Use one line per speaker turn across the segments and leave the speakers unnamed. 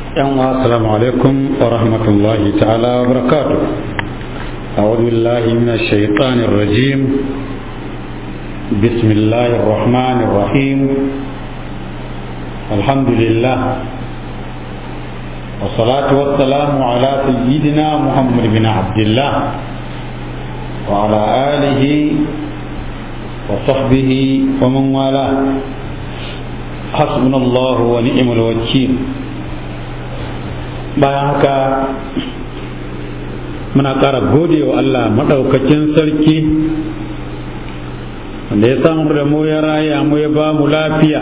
السلام عليكم ورحمة الله تعالى وبركاته أعوذ بالله من الشيطان الرجيم بسم الله الرحمن الرحيم الحمد لله والصلاة والسلام على سيدنا محمد بن عبد الله وعلى آله وصحبه ومن والاه حسبنا الله ونعم الوكيل bayan haka muna ƙara gode wa Allah maɗaukakin sarki wanda ya samu da mu ya raya mu ya ba mu lafiya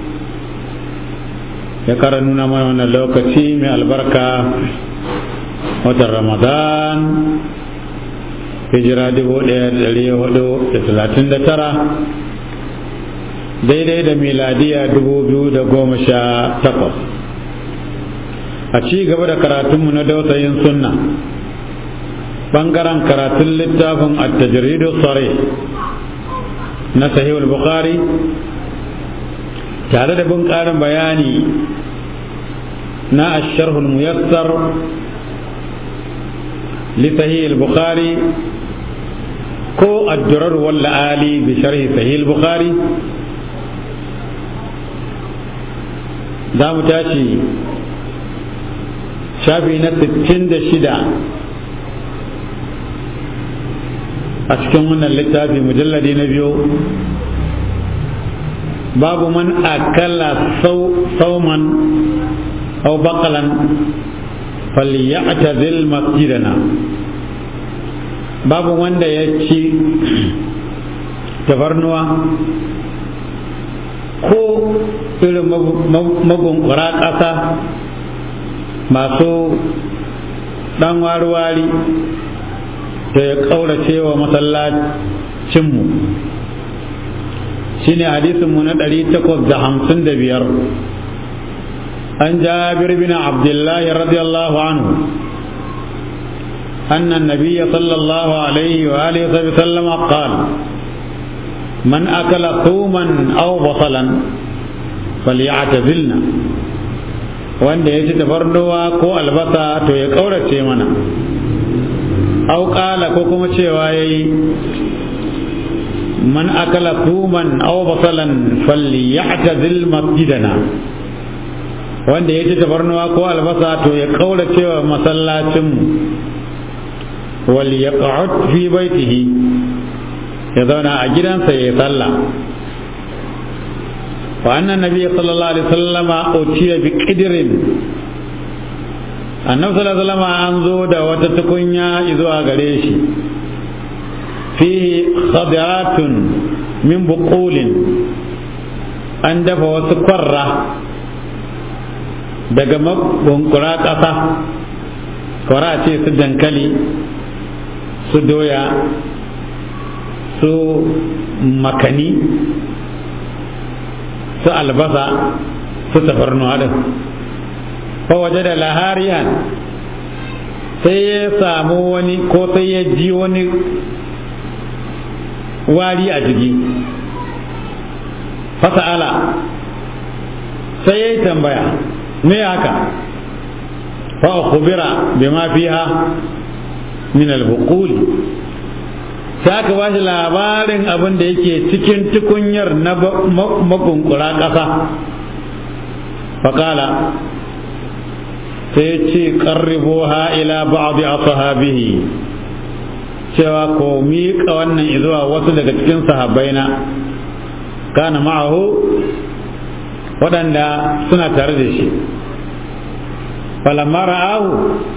ya ƙara nuna mana wannan lokaci mai albarka watan ramadan hijira dubu ɗaya da ɗari hudu da talatin da tara daidai da miladiya dubu biyu da goma sha takwas a ci gaba da karatunmu na dausayin sunna bangaren karatun littafin at-tajridu sare na sahihul bukhari tare da bin ƙarin bayani na asharhul muyassar li sahihul bukhari ko ad-durar wal ali bi sharhi sahihul bukhari za mu tashi shafi na 66 a cikin wannan littafi mujalladi na biyu babu man akala sauman au bakalan falyatazil masjidana babu wanda ya ci tafarnuwa ko irin magunkura ƙasa masu ɗan wari-wari da ya ƙaurace wa masallacinmu shi ne hadisinmu na ɗari takwas da hamsin da biyar an jabir bin abdullahi radiyallahu anhu أن النبي صلى الله عليه وآله وسلم قال من أكل ثوما أو بصلا فليعتزلنا wanda ya ci tafarnuwa ko albasa to ya ƙaurace mana au ƙala ko kuma cewa ya yi man akala tuman au basalan falli ya zil masjidana wanda ya ci tafarnuwa ko albasa to ya ƙaurace wa masallacinmu wal ya fi baitihi ya zauna a gidansa ya yi sallah وأن النبي صلى الله عليه وسلم أتي بقدر النبي صلى الله عليه وسلم أنزو دا وتتكنيا إذو أغريش فيه خضرات من بقول an dafa wasu kwarra daga mabunkura ƙasa kwara ce su dankali su doya su makani su albasa su tafarnuwa din waje da lahariyan sai ya samu wani ko sai ya ji wani wari a jiki fasa'ala sai ya yi tambaya me haka fa khubira bima fiha min al-buquli sai aka ba shi labarin abin da yake cikin tukunyar na makunkura ƙasa faƙala sai ce ƙarribo ha ila ba'adu a sahabihi cewa ko miƙa wannan izuwa wasu daga cikin sahabbaina kana ma'ahu waɗanda suna tare da shi falamma ra'ahu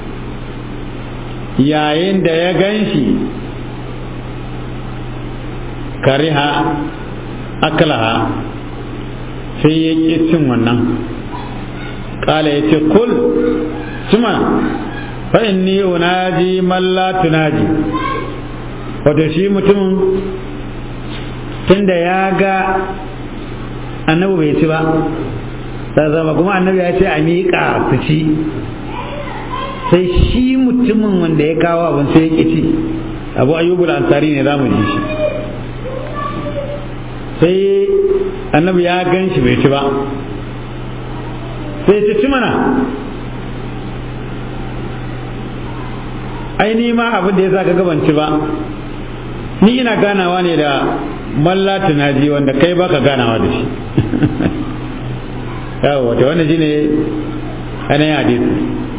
yayin da ya gan shi kariha aklaha sai ya ƙi cin wannan ƙala ya ce kul cima fa'in ni unaji malla tunaji wato shi mutumin tunda ya ga annabi bai ci ba zama kuma annabi ya ce a miƙa su ci sai shi mutumin wanda ya kawo abin sai ya ƙi ci abu ayyubul ansari ne za mu ji shi sai annabi ya gan shi bai ci ba sai ci ci mana ai ni ma abin da ya sa ka gabanci ba ni ina ganawa ne da malla tunaji wanda kai baka ganawa da shi yawo wata wannan shine ainihin hadisi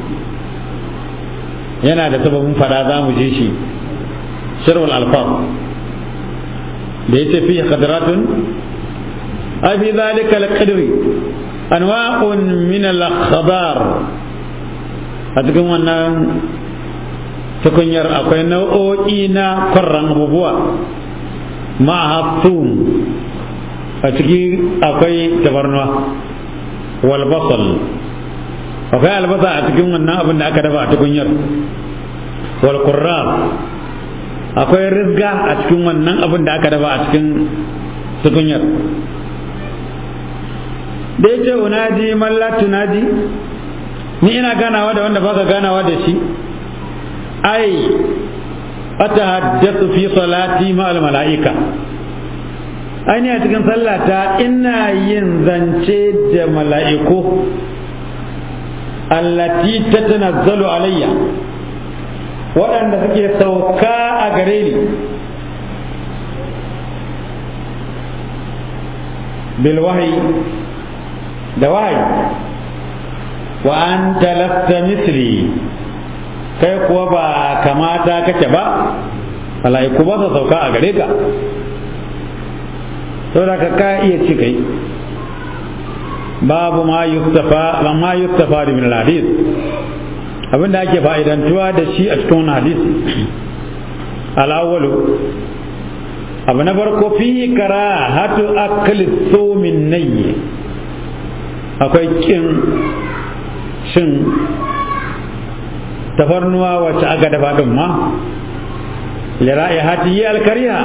yana da sababin fada za mu je shi shirwal alfaf da ya ce fi khadratun a fi zalika alqadri anwa'un min al-khadar a cikin wannan tukunyar akwai nau'o'i na kwarran abubuwa ma'ahattum a ciki akwai tabarnuwa wal basal akwai albasa a cikin wannan abin da aka dafa a tukunyar wal qurrab akwai rizga a cikin wannan abin da aka dafa a cikin tukunyar da ya ce unaji malla tunaji ni ina ganawa da wanda baka ganawa da shi ai atahaddathu fi salati ma'al mala'ika ai a cikin sallata ina yin zance da mala'iku allati tatanazzalu alayya waɗanda suke sauka a gare ni bil wahyi da wahayi wa anta lasta misli kai kuwa ba kamata kake ba mala'iku ba su sauka a gare ka saboda ka ka iya ci kai babu ma yustafa ma yustafa min al-hadith abinda ake fa'idantuwa da shi a cikin hadisi al-awwalu abu na farko fi karahatu akli sumin nayyi akwai kin shin tafarnuwa wacce aka dafa din ma lira'i hati alkariha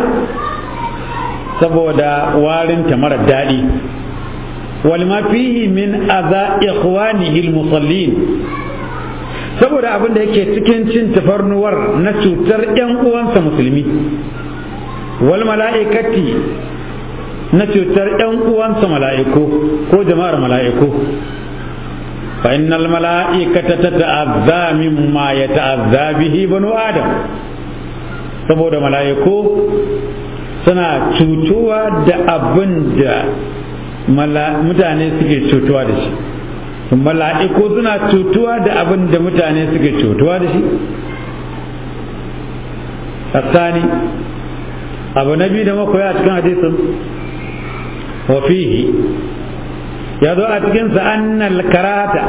saboda warinta mara daɗi walma fihi min aza ikhwanihi almusallin saboda abin da yake cikin cin tafarnuwar na cutar ‘yan uwansa musulmi wal mala'ikati na cutar ‘yan uwansa mala'iku ko jama'ar mala'iku fa innal mala'ikata tata'azza mimma yata'azza bihi banu adam saboda mala'iku suna cutuwa da abin da mutane suke cutuwa da shi mala'iku suna cutuwa da abin da mutane suke cutuwa da shi الثاني abu na biyu da makoya a cikin hadisin wa fihi ya zo a cikinsa annal karata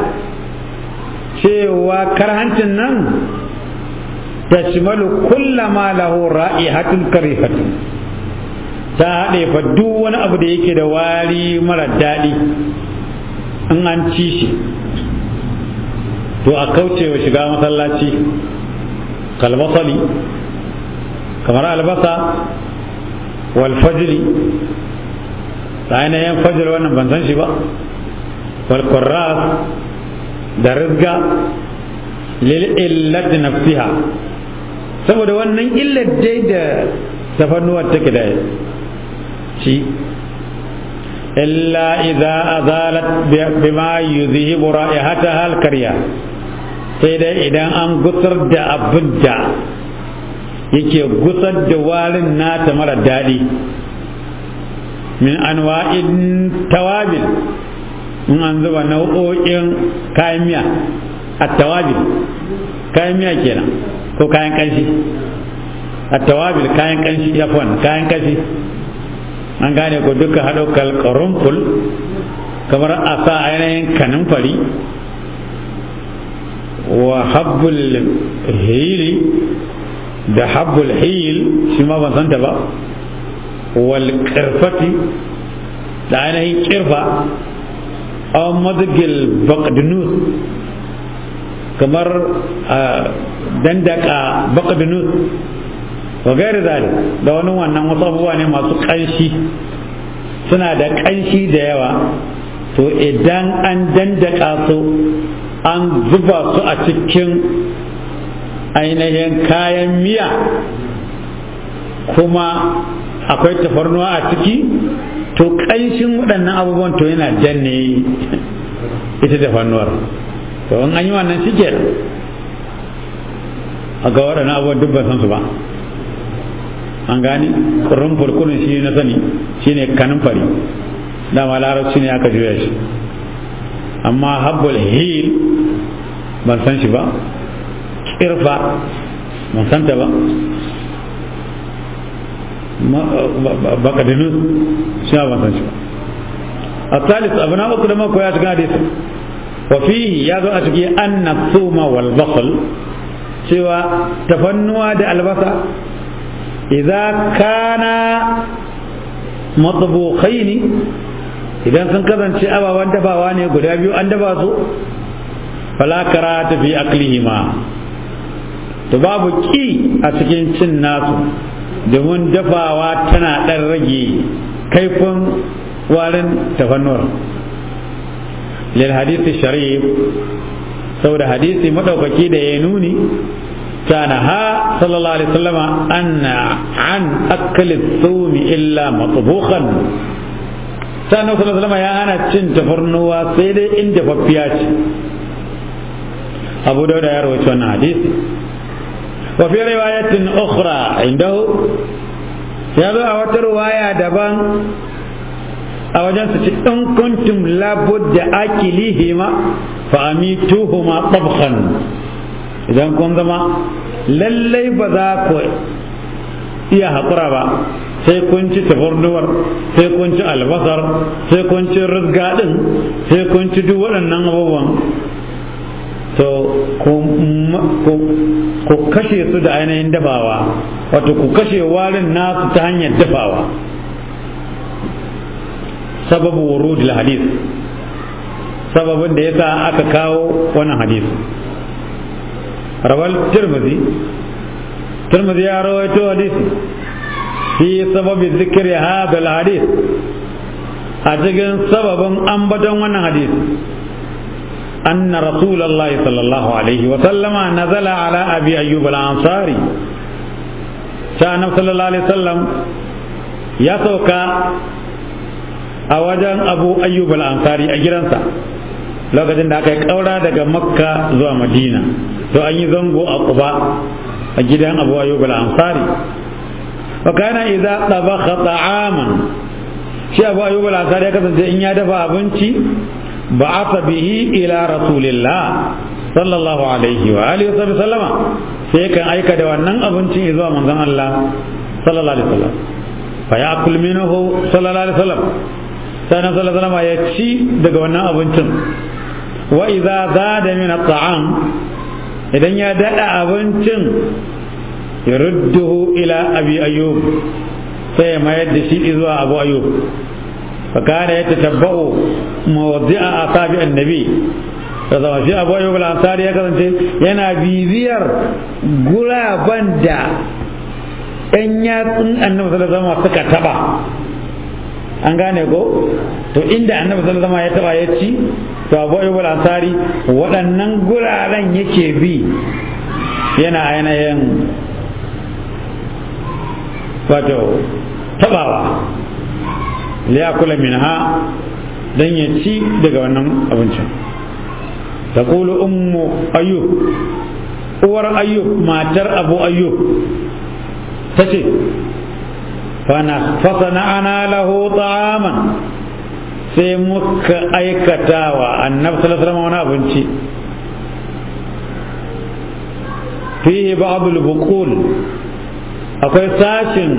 cewa karhancin nan ta shimalu kulla ma lahu ra'ihatun karifatun ta haɗe fa duk wani abu da yake da wari mara daɗi in an ci shi to a kauce wa shiga masallaci kalbasali kamar albasa والفجر ainihin fajr wannan ban san shi ba wal qurras da rizga lil illati nafsiha saboda wannan illar dai da tafannuwar take da shi illa idza azalat bima yuzhibu ra'ihataha al karya sai dai idan an gusar da abin da yake gusar da warin nata mara daɗi min anwa'in tawabil in an zuba nau'o'in kayan miya a tawabil kayan miya kenan ko kayan kanshi a tawabil kayan kanshi yafon kayan kanshi an gane ko duka haɗo kalkarunful kamar a sa ainihin kanin fari wa habbul hili da habbul hil shi ma ban santa ba wal kirfati da ainihin kirfa aw madgil baqdunus kamar dandaka baqdunus wa gairi zalik da wani wannan wasu abubuwa ne masu kanshi suna da kanshi da yawa to idan an dandaka su an zuba su a cikin ainihin kayan miya kuma akwai tafarnuwa a ciki to ƙanshin waɗannan abubuwan to yana danne ita tafarnuwar to in an yi wannan shi kenan a ga waɗannan abubuwan duk ban san su ba an gani kurun furkunin shi na sani shine kanin fari dama larabci ne aka juya shi amma habbul hil ban san shi ba kirfa ban san ta ba bakadinu shi ban san shi ba الثالث أبناء أكل ما كويات قادس وفيه يازو أتكي أن الثوم والبصل سوى تفنوا دا البصل إذا كان مطبوخين إذا سنكذا شيء أبا واندبا واني قدابيو أندبا سو فلا كراهة في أكلهما تباب كي أتكين سن ناسو domin dafawa tana ɗan rage kaifin warin tafannuwar lil hadisi sharif saboda hadisi madaukaki da ya nuni كان ها صلى الله عليه وسلم أن عن أكل الثوم إلا مطبوخا كان صلى الله عليه وسلم يا أنا تشن تفرنوا سيدي إن جفبيات أبو داود يروي شون حديث وفي رواية أخرى عنده يابا أوت رواية دبان أوجن إن كنتم لابد أكلهما فأميتوهما طبخا idan kun zama lallai ba za ku iya haƙura ba sai kun ci tafarnuwar sai kun ci albasar sai kun ci rizga ɗin sai kun ci duk waɗannan abubuwan to ku kashe su da ainihin dafawa wato ku kashe warin nasu ta hanyar dafawa sababu wurudul hadis sababin da yasa aka kawo wannan hadisi روى الترمذي الترمذي رويت حديث في سبب ذكر هذا الحديث أتجن سبب أنبتا وانا حديث أن رسول الله صلى الله عليه وسلم نزل على أبي أيوب الأنصاري كان صلى الله عليه وسلم يسوك أوجن أبو أيوب الأنصاري أجرنسا lokacin da aka yi ƙaura daga makka zuwa madina to an yi zango a kuba a gidan abu ayyub al-ansari wa kana idza tabakha ta'aman shi abu ayyub al-ansari ya kasance in ya dafa abinci ba'atha bihi ila rasulillah sallallahu alaihi wa alihi wa sallama sai kan aika da wannan abincin zuwa manzon Allah sallallahu alaihi wasallam fa ya'kul minhu sallallahu alaihi wasallam sai na sallallahu alaihi wasallam ya ci daga wannan abincin wa idza zada min at-ta'am idan ya dada abincin yarudduhu ila abi ayyub sai ya mayar da shi zuwa abu ayyub fa kana yatatabba'u mawdi'a asabi annabi da zama shi abu ayyub al-ansari ya kasance yana bibiyar guraben da ɗan yatsun annabi sallallahu alaihi wasallam suka taba an gane ko to inda annabi sallallahu alaihi wasallam ya taba ya ci to abu ayyub al-ansari waɗannan guraren yake bi yana ainihin wato tabawa liyakula minha dan ya ci daga wannan abincin taqulu ummu ayyub uwar ayyub matar abu ayyub tace فصنعنا له طعاما sai muka aikata wa annabi sallallahu alaihi wani abinci fihi ba'dul buqul akwai sashin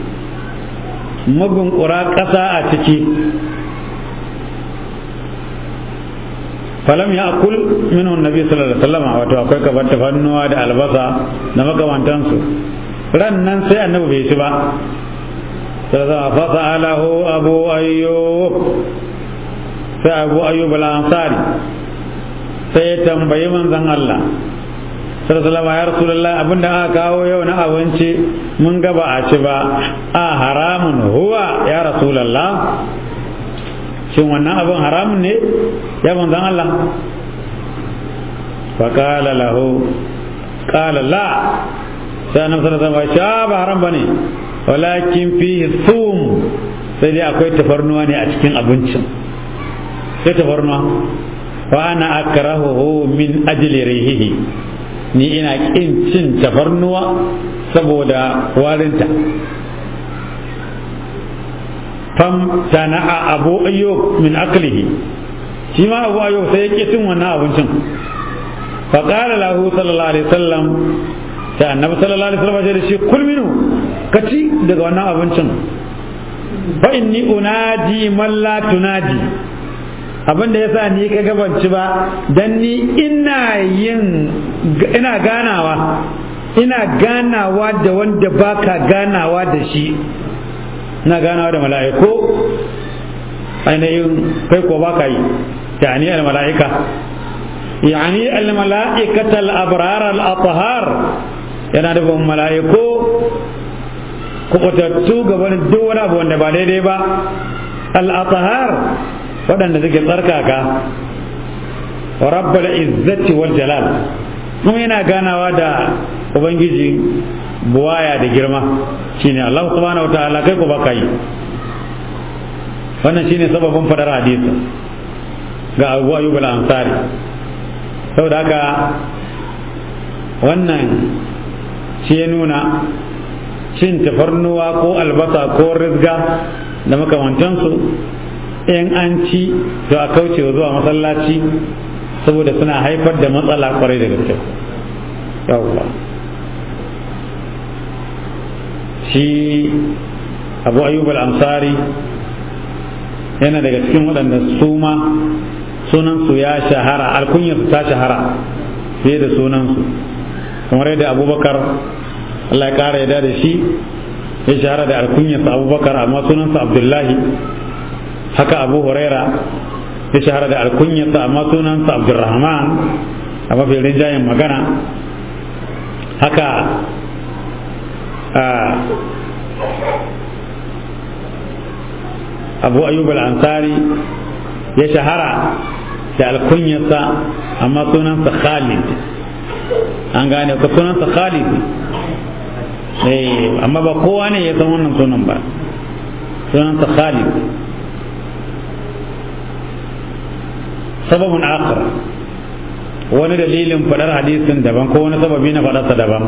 mugun ƙura ƙasa a ciki falam ya akul minhu nabi sallallahu alaihi wasallam wato akwai kabar tafannuwa da albasa da makamantansu ran nan sai annabi bai ci ba فسأله أبو أيوب فأبو أيوب الأنصاري سيتنبي من ذن الله sallallahu ya rasulullah abin da aka kawo yau na abinci mun ga ba a ci ba a haramun huwa ya rasulullah shin wannan abin haramun ne ya manzan Allah fa qala lahu qala la sai annabi sallallahu alaihi wasallam ba haram bane walakin fihi thum sai dai akwai tafarnuwa ne a cikin abincin sai tafarnuwa wa ana akrahuhu min ajli rihihi ni ina kin cin tafarnuwa saboda warinta fam tana'a abu ayyub min aklihi shi ma abu ayyub sai ya cin wannan abincin fa qala lahu sallallahu alaihi wasallam sai annabi sallallahu alaihi wasallam ya ce kul minu kaci daga wannan abincin fa inni unaji man la tunaji abin da yasa ni ka gabanci ba dan ni ina yin ina ganawa ina ganawa da wanda baka ganawa da shi ina ganawa da mala'iku ainihin kai ko baka yi yani al mala'ika yani al mala'ikata al abrar al athhar yana da mala'iku kubutattu gaban duk wani abu wanda ba daidai ba al athhar waɗanda suke tsarkaka wa rabbul izzati wal jalal kuma yana ganawa da ubangiji buwaya da girma shine Allah subhanahu wataala kai ko baka yi wannan shine sababin fadar hadisi ga Abu Ayyub al-Ansari saboda haka wannan shi ya nuna cin tafarnuwa ko albasa ko rizga da makamantansu in an ci to a kauce zuwa masallaci saboda suna haifar da matsala kwarai da gaske yawwa shi abu ayyub al-ansari yana daga cikin waɗanda su ma sunansu ya shahara alkunyarsu ta shahara fiye da sunansu kamar yadda abubakar Allah ya ƙara yada da shi ya shahara da alkunyarsa abubakar amma sunansa abdullahi haka abu huraira ya shahara da alkunyarsa amma sunansa abdurrahman a mafi rinjayen magana haka abu ayyub al-ansari ya shahara da alkunyarsa amma sunansa khalid an gane ka sunansa khalid amma ba kowa ne ya san wannan sunan ba sunansa khalid sababin akhar wani dalilin fadar hadisin daban ko wani sababi na fadarsa daban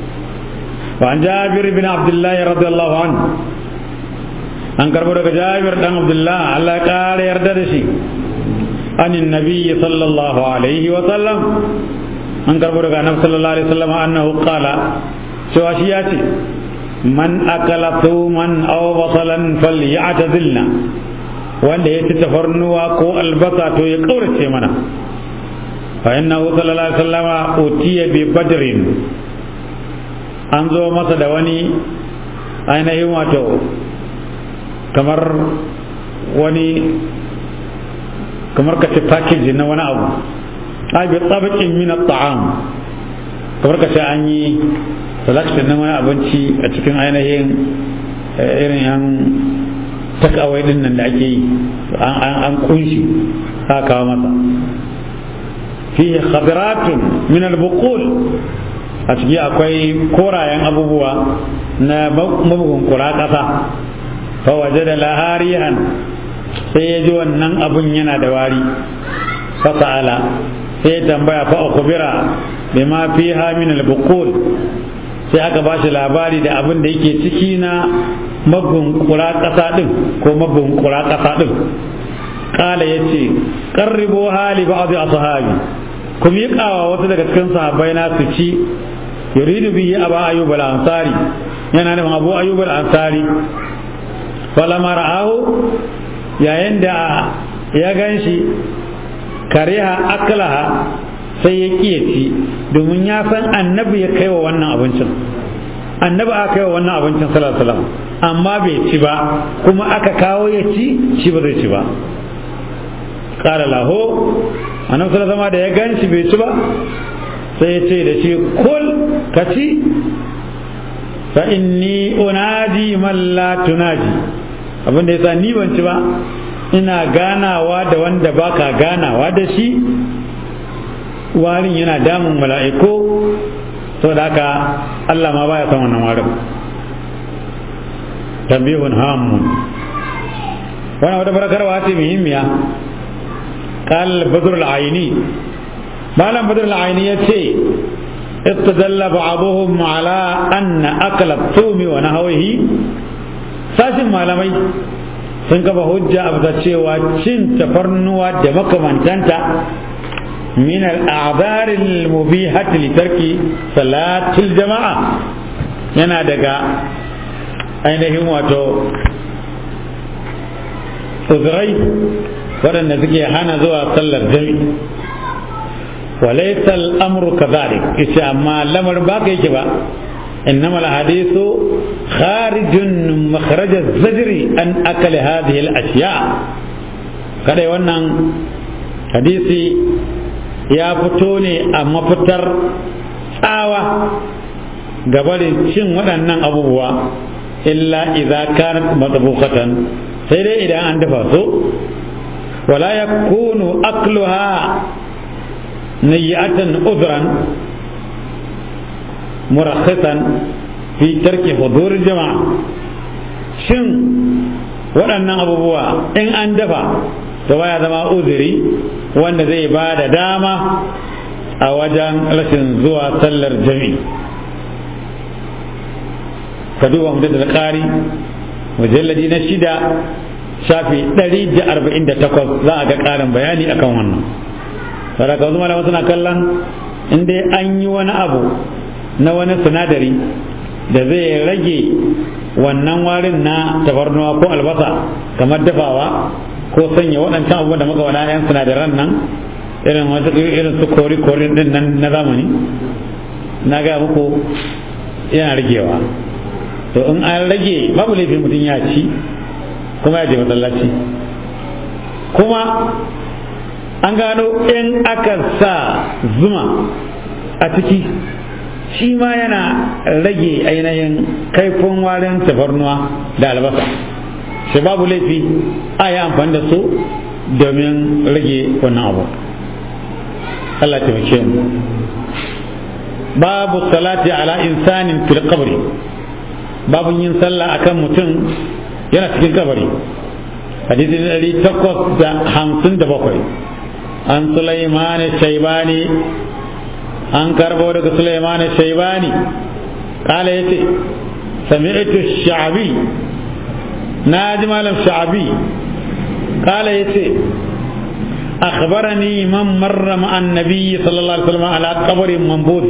وعن جابر بن عبد الله رضي الله عنه an karbo daga jabir dan abdullah Allah ya kare yarda da shi anin nabiyyi sallallahu alaihi wa sallam an karbo daga annabi sallallahu alaihi wa sallam annahu qala cewa shi ya ce man akala thuman aw basalan falyatazilna wanda ya ci tafarnuwa ko albasa to ya kaurace mana fa innahu sallallahu alaihi wa sallama utiya bi badrin an zo masa da wani ainihin wato kamar wani kamar ka ce package na wani abu a bi tsabakin min ta'am kamar ka ce an yi selection na wani abinci a cikin ainihin irin yan takawai din nan da ake yi an kunshi aka kawo masa fiye khadiratun min al-buqul a ciki akwai korayen abubuwa na mabugun kura ƙasa fawaje da laharihan sai ya ji wannan abun yana da wari fasa'ala sai ya tambaya fa ukubira bima fiha min al-buqul sai aka ba shi labari da abin da yake ciki na mabugun kura ƙasa din ko mabugun kura ƙasa din kala yace qarribu hali ba'd ashabi ku miƙawa wasu daga cikin sahabbai na su ci yuridu bihi aba ayyub al-ansari yana nufin abu ayyub al-ansari falamma ra'ahu yayin da ya ganshi kariha aklaha sai ya kiyaci domin ya san annabi ya kai wa wannan abincin annabi aka kai wa wannan abincin sallallahu alaihi wasallam amma bai ci ba kuma aka kawo ya ci shi ba zai ci ba qala lahu annabi sallallahu alaihi da ya ganshi bai ci ba sai ya ce da shi kul ka ci fa inni unadi man la tunaji abin da yasa ni ban ci ba ina ganawa da wanda baka ganawa da shi warin yana damun mala'iku saboda haka Allah ma baya son wannan warin tambihun hamun wannan wata barakarwa ce muhimmiya قال بدر العيني malam badar al'aini ya ce استدل بعضهم على أن أكل الثوم ونهوه sashin malamai sun kafa hujja a bisa cewa cin tafarnuwa da makamantanta min al'adar al-mubihat li tarki salatil jama'a yana daga ainihin wato uzurai waɗanda suke hana zuwa sallar jami'i وليس الأمر كذلك إيش أما الأمر باقي كبا إنما الحديث خارج مخرج الزجر أن أكل هذه الأشياء kada wannan hadisi ya fito ne a mafitar tsawa gabarin cin waɗannan abubuwa illa idza kanat matbukhatan sai dai idan an dafa su wala yakunu akluha نيئة عذرا مرخصا في ترك حضور الجماعة شن waɗannan abubuwa in an dafa to baya zama uzuri wanda zai ba da dama a wajen rashin zuwa sallar jami ka duba mutum da ƙari mujalladi na shida shafi 148 za a ga ƙarin bayani akan wannan saraka wasu malama suna kallon in dai an yi wani abu na wani sinadari da zai rage wannan warin na tafarnuwa ko albasa kamar dafawa ko sanya waɗancan abubuwan da muka wada yan sinadaran nan irin wasu irin su kori kori din nan na zamani na ga muku yana ragewa to in an rage babu laifin mutum ya ci kuma ya je masallaci kuma an gano in aka sa zuma a ciki shi ma yana rage ainihin kaifin warin tafarnuwa da albasa shi babu laifi a yi amfani da su domin rage wannan abu Allah taimake mu babu salati ala insanin fil qabri babu yin sallah akan mutum yana cikin kabari hadisi ɗari takwas da hamsin da bakwai an Sulaiman Shaibani an karbo daga Sulaiman Shaibani kala yace sami'tu Sha'bi na ji malam Sha'bi kala yace أخبرني من مر مع النبي صلى الله عليه وسلم على قبر منبوذ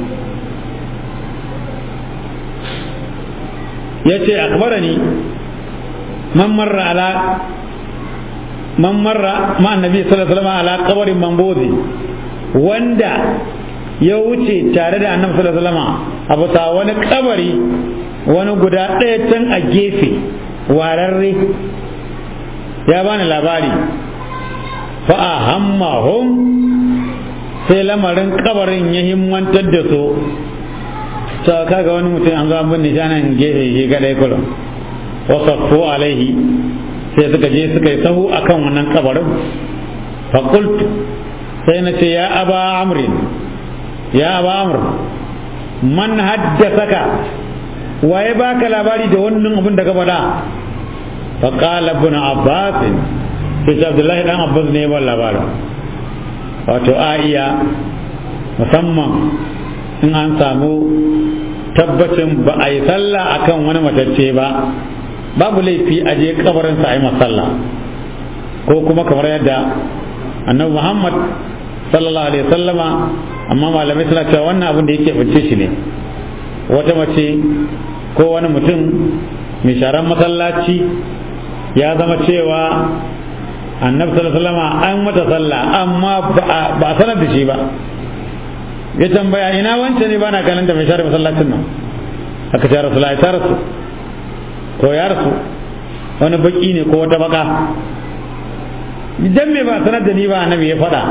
يتي أخبرني من مر على man marra ma annabi sallallahu alaihi wasallam ala qabarin mambuzi wanda ya wuce tare da annabi sallallahu alaihi wasallam a bisa wani kabari wani guda ɗaya can a gefe wararre ya bani labari fa ahammahum sai lamarin kabarin ya himmantar da su ta kaga wani mutum an zo an binne shanan gefe shi kadai kullum wasaffu alaihi sai suka je suka yi sahu akan wannan kabarin fakult sai na ce ya aba amrin ya aba amr man haddasaka waye baka labari da wannan abin da ka faɗa faqala ibn abbas sai ce abdullahi dan abbas ne ba labarin wato a iya musamman in an samu tabbacin ba a yi sallah akan wani matacce ba babu laifi a je kabarinsa a yi masalla ko kuma kamar yadda annabi muhammad sallallahu alaihi sallama amma malamai suna cewa wannan abin da yake bance shi ne wata mace ko wani mutum mai sharan masallaci ya zama cewa annabi sallallahu alaihi sallama an mata sallah amma ba a sanar da shi ba ya tambaya ina wancan ne bana ganin da mai share masallacin nan aka ce rasulullahi ta rasu ko ya rasu wani baki ne ko wata baka idan me ba sanar da ni ba annabi ya faɗa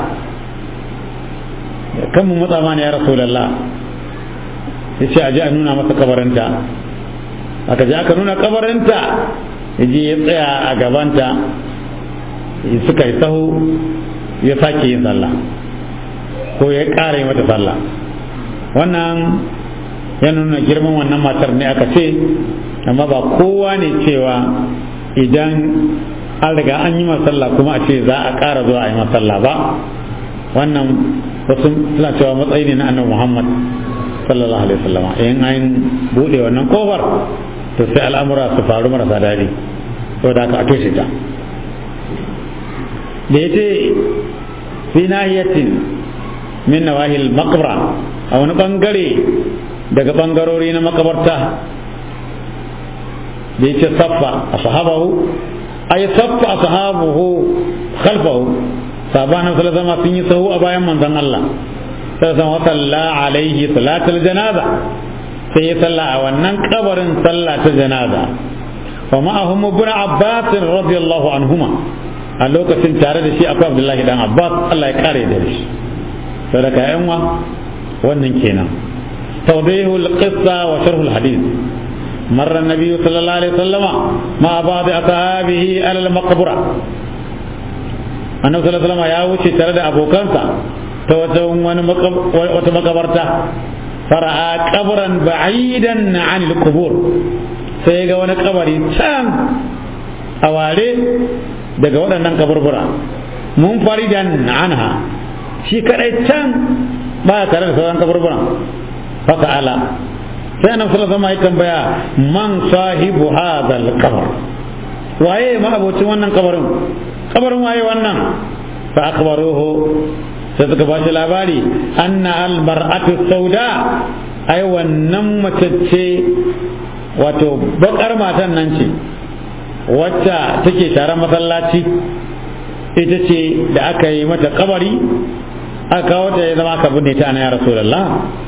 kan mu matsa mana ya rasulullah ya ce aje a nuna masa kabarinta aka je aka nuna kabarinta ya je ya tsaya a gabanta suka yi sahu ya sake yin sallah ko ya ƙara yi mata sallah wannan ya nuna girman wannan matar ne aka ce amma ba kowa ne cewa idan an riga an yi masalla kuma a ce za a ƙara zuwa a yi masalla ba wannan wasu suna cewa matsayi ne na annabi muhammad sallallahu alaihi wasallam in an bude wannan kofar to sai al'amura su faru marasa daɗi saboda haka a toshe ta da ya ce fi nahiyatin min nawahil maqbara a wani bangare daga bangarori na makabarta da ya ce saffa a sahabahu ay saffa a sahabuhu khalfahu sabanin sallallahu sun yi sahu a bayan manzon Allah sallallahu wa salla alaihi salatul janaza sai ya salla a wannan kabarin sallah ta janaza wa ma'ahum ibn abbas radiyallahu anhuma a lokacin tare da shi akwai abdullahi dan abbas Allah ya kare da shi sadaka yan wa wannan kenan tawdihu al-qissa wa sharh al-hadith مر النبي صلى الله عليه وسلم مع بعض أصحابه على المقبرة annabi sallallahu alaihi wasallam ya wuce tare da abokansa ta wata makabarta fara'a kabran ba'idan an al-qubur sai ga wani kabari can a ware daga waɗannan kaburbura mun faridan anha shi kadai can ba tare da sauran kaburbura faka ala sai annabi sallallahu alaihi wasallam ya tambaya man sahibu hadha al-qabr waye ma abocin wannan kabarin kabarin waye wannan fa akhbaruhu sai suka ba shi labari anna al mar'atu sauda ai wannan mace ce wato bakar matan nan ce wacce take tare masallaci ita ce da aka yi mata kabari aka kawo ta ya zama aka binne ta ana ya rasulullah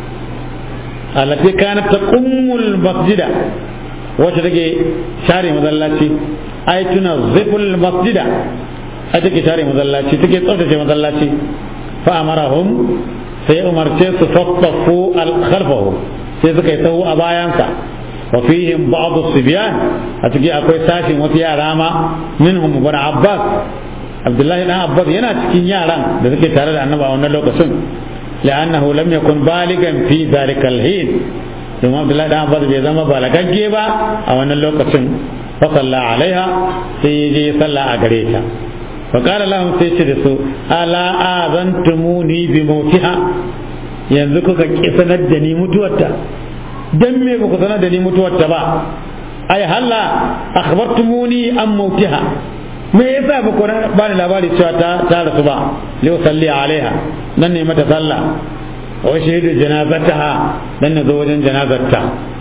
allati kanat taqummul masjida wacce take share masallaci ai tuna ziful masjida ai take share masallaci take tsaftace masallaci fa amarahum sai umarce su saffafu al khalfahu sai suka yi tsawo a bayansa wa fihim ba'd as-sibyan a ciki akwai sashin wasu yara ma minhum ibn abbas abdullahi dan abbas yana cikin yaran da suke tare da annabi a wannan lokacin لأنه لم يكن بالغا في ذلك الحين ثم عبد الله بن عباس bai zama balagagge ba a wannan lokacin fa salla alaiha sai je salla a gare ta fa qala lahum sai ce da su ala azantumuni bi mautiha yanzu kuka ki sanar da ni mutuwarta dan me ba ku sanar da ni mutuwarta ba ai halla akhbartumuni an mautiha me yasa ba ku ba ni labari cewa ta ta rasu ba liu salli alaiha dan ne mata sallah wa shahidu janazataha dan ne zo wajen janazarta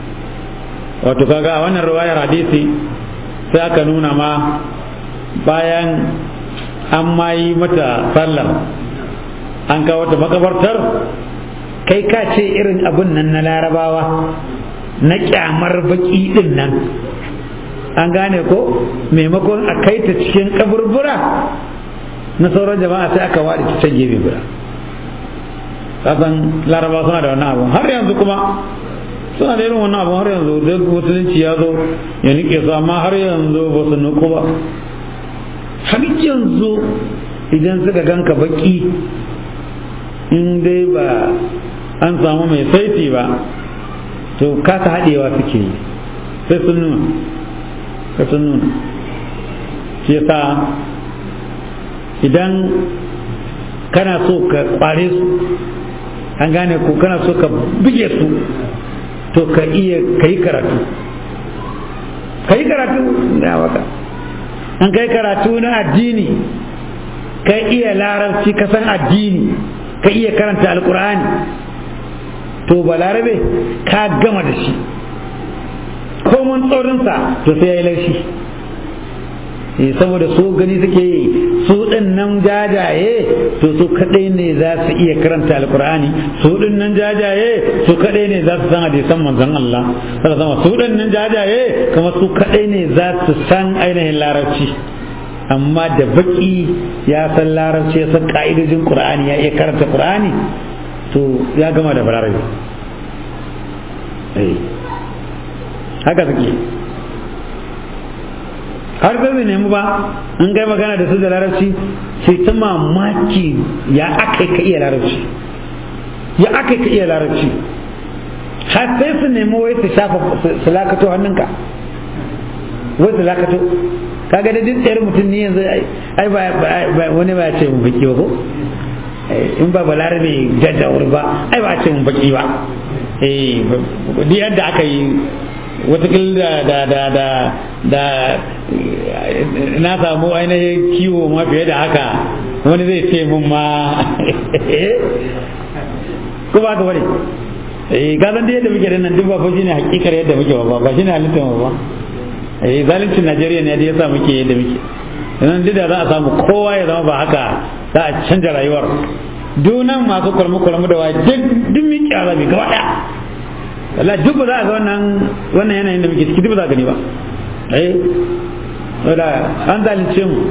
wato kaga a wannan riwayar hadisi sai aka nuna ma bayan an ma yi mata sallar an kawo ta makabartar kai ka ce irin abun nan na larabawa na kyamar baki din nan an gane ko maimakon a kai ta cikin kaburbura na sauran jama'a sai aka ware ta can gefe guda kasan laraba suna da wannan abu har yanzu kuma suna da irin wannan abu har yanzu duk musulunci ya zo ya nike su amma har yanzu ba su nuku ba har yanzu idan suka ganka baki in dai ba an samu mai saiti ba to kasa haɗewa suke yi sai sun nuna ka sun nuna shi yasa idan kana so ka kware su an gane ko kana so ka buge su to ka iya ka yi karatu ka yi karatu da waka an kai karatu na addini ka iya larabci ka san addini ka iya karanta alkur'ani to balarabe ka gama da shi komun tsorinsa to sai ya yi laushi saboda su gani suke yi su ɗin nan jajaye to su kaɗai ne za su iya karanta alkur'ani su ɗin nan jajaye su kaɗai ne za su san hadisan manzon Allah sama su ɗin nan jajaye kuma su kaɗai ne za su san ainihin larabci amma da baki ya san larabci ya san ka'idojin qur'ani ya iya karanta qur'ani to ya gama da balarabe haka suke har bai bai nemi ba in kai magana da su da larabci sai ta mamaki ya aka ka iya larabci ya aka ka iya larabci har sai su nemi wai su shafa su lakato hannunka wai su lakato kaga da duk tsayar mutum ne yanzu ai ba wani ba ce mun baki ba ko in ba balarabe jajjawar ba ai ba ce mun baki ba eh duk yadda aka yi watakil da da da da da na samu ainihin kiwo ma fiye da haka wani zai ce mun ma ko ba ka bane eh ka san da yadda muke da nan duk ba fa shine hakikar yadda muke ba ba shine halittar ba eh zalincin Najeriya ne da yasa muke yadda muke nan duk da za a samu kowa ya zama ba haka za a canja rayuwar dunan masu kurmu kurmu da waye duk duk mi kyara mi gaba daya Allah duk ba za a ga wannan wannan yanayin da muke ciki duk ba za a gani ba eh wala an zalunce mu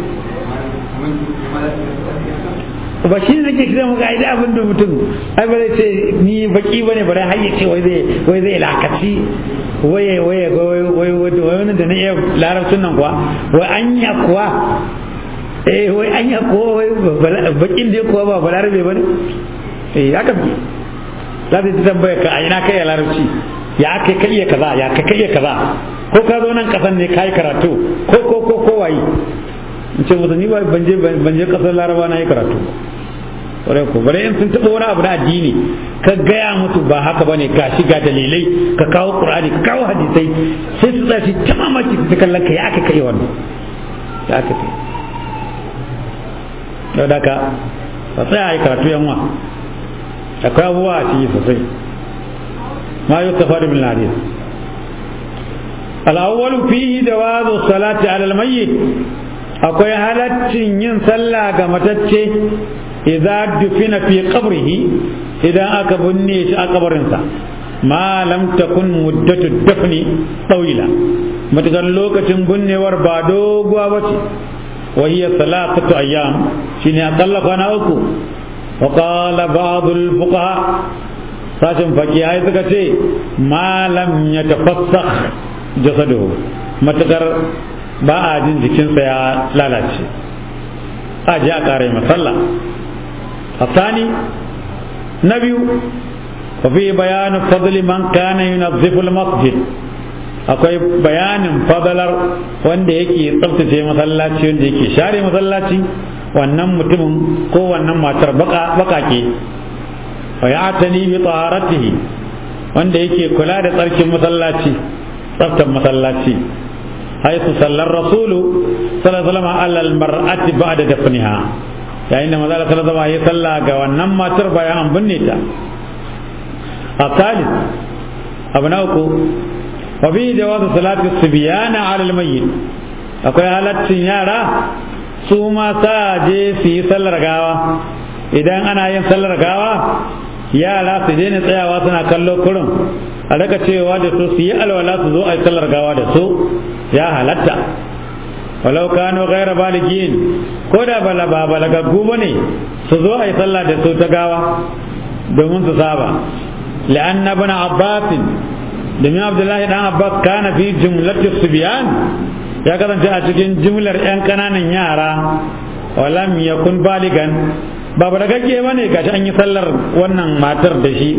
ba shi ne nake kira muka aida abin da mutum ai ba zai ce ni baki ba ne bari har ya ce wai zai wai zai lakaci waye waye wai wai wai da na iya larabcin nan kuwa wai anya kuwa eh wai anya kuwa wai bakin da kuwa ba balarabe ba ne eh haka bi za ta ta tambaya ka a ina kai ya larabci ya kai kai iya kaza ya kai kai iya kaza ko ka zo nan kasan ne kai karatu ko ko ko ko wayi in ce musu ni ba ban je ban je kasar laraba na yi karatu kwarai ko bare in sun taɓa wani abu na addini ka gaya musu ba haka bane ga shi ga dalilai ka kawo qur'ani ka kawo hadisai sai su tsaci ta mamaki su kallon ka ya aka kai wannan ya aka kai yau da ka ba tsaya a yi karatu yan wa akwai abubuwa a ciki sosai ma yi tafari min hadis al-awwalu fihi jawazu salati ala al-mayyit akwai halaccin yin sallah ga matacce idza dufina fi qabrihi idan aka binne shi a kabarinsa ma lam takun muddatu dafni tawila matakan lokacin binnewar ba doguwa bace wa hiya salatatu ayyam shine akalla kwana uku wa qala ba'd al fuqaha sashin fakihai suka ce ma lam yatafassakh jasaduhu matakar ba a jin jikinsa ya lalace a ji a ƙara yi masalla a sani na biyu wafi bayanin fadli man kana yunazziful masjid akwai bayanin fadalar wanda yake tsaftace masallaci wanda yake share masallaci wannan mutumin ko wannan matar bakake wa ya tani bi taharatihi wanda yake kula da tsarkin masallaci tsaftar masallaci حيث صلى الرسول صلى الله عليه وسلم على المرأة بعد دفنها يعني ما ذلك صلى الله عليه وسلم ونما تربى عن بنيتا الثالث أبناؤكم وفي جواز صلاة الصبيان على الميت akwai halaccin yara su ma sa je su yi sallar gawa idan ana yin sallar gawa yara su daina tsayawa suna kallo kurum a daga cewa da su su yi alwala su zo a yi sallar gawa da su ya halatta walau kano gaira baligin ko da bala ba balagaggu ba ne su zo a yi sallah da su ta gawa domin su saba la'anna bana abbasin domin abdullahi dan abbas kana fi jumlati subyan ya kasance a cikin jumlar yan kananan yara walam yakun baligan ba balagagge ba ne gashi an yi sallar wannan matar da shi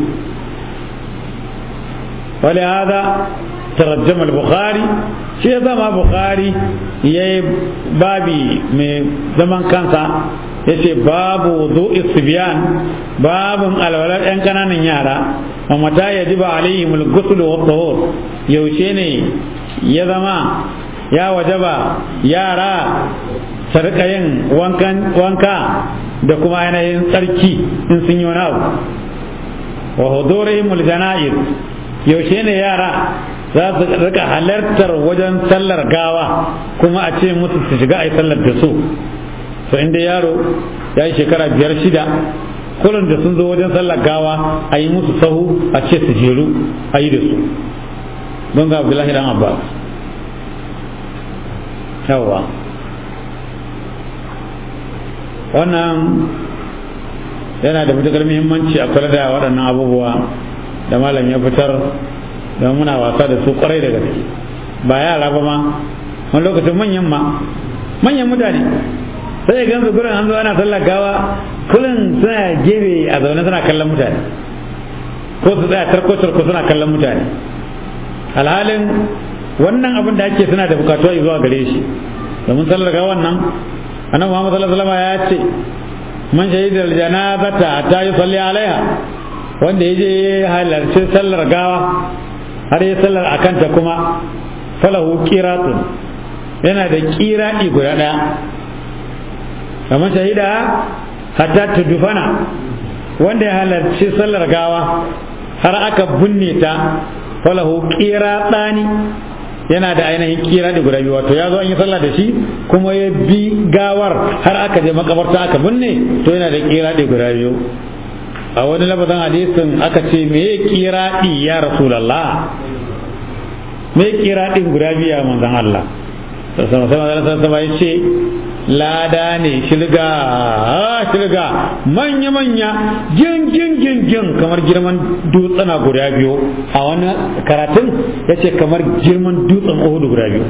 ولهذا ترجم البخاري شيء زما بخاري يي بابي من زمان كانسا yace babu wudu'i sibyan babun alwalar yan kananan yara wa mata yajibu alaihim al-ghusl wa tahur yaushe ne ya zama ya wajaba yara sarka yin wanka da kuma yanayin tsarki in sun yi wani abu wa hudurihim al-janaiz yaushe ne yara za su rika halartar wajen sallar gawa kuma a ce musu su shiga a yi sallar da su to inda yaro ya yi shekara biyar shida kullum da sun zo wajen sallar gawa a yi musu sahu a ce su jeru a yi da su don ga abdullahi dan abbas yawa wannan yana da matukar muhimmanci a kula da waɗannan abubuwa da malam ya fitar don muna wasa da su kwarai da gaske ba yara ba ma wani lokacin manyan ma manyan mutane sai ya gansu gurin an zo ana sallar gawa kullum suna gefe a zaune suna kallon mutane ko su tsaya tarko tarko suna kallon mutane alhalin wannan abin da ake suna da bukatuwa zuwa gare shi domin sallar gawan nan annabi Muhammad sallallahu alaihi wasallam ya ce man shahida aljanazata hatta yusalli alaiha wanda ya je halarci sallar gawa har ya sallar a kanta kuma falahu qiratun yana da qiradi guda daya kamar shahida hatta tudufana wanda ya halarci sallar gawa har aka binne ta falahu qiratani yana da ainihin kira da guda biyu wato ya zo an yi sallah da shi kuma ya bi gawar har aka je makabarta aka binne to yana da kira da guda biyu a wani labarin hadisin aka ce me ya kira ya rasulallah me ya kira din guda biyu ya manzan Allah sama sama sama sama ya ce lada ne shilga shilga manya manya jin jin jin jin kamar girman dutsuna guda biyu a wani karatun ya ce kamar girman dutsen uhudu guda biyu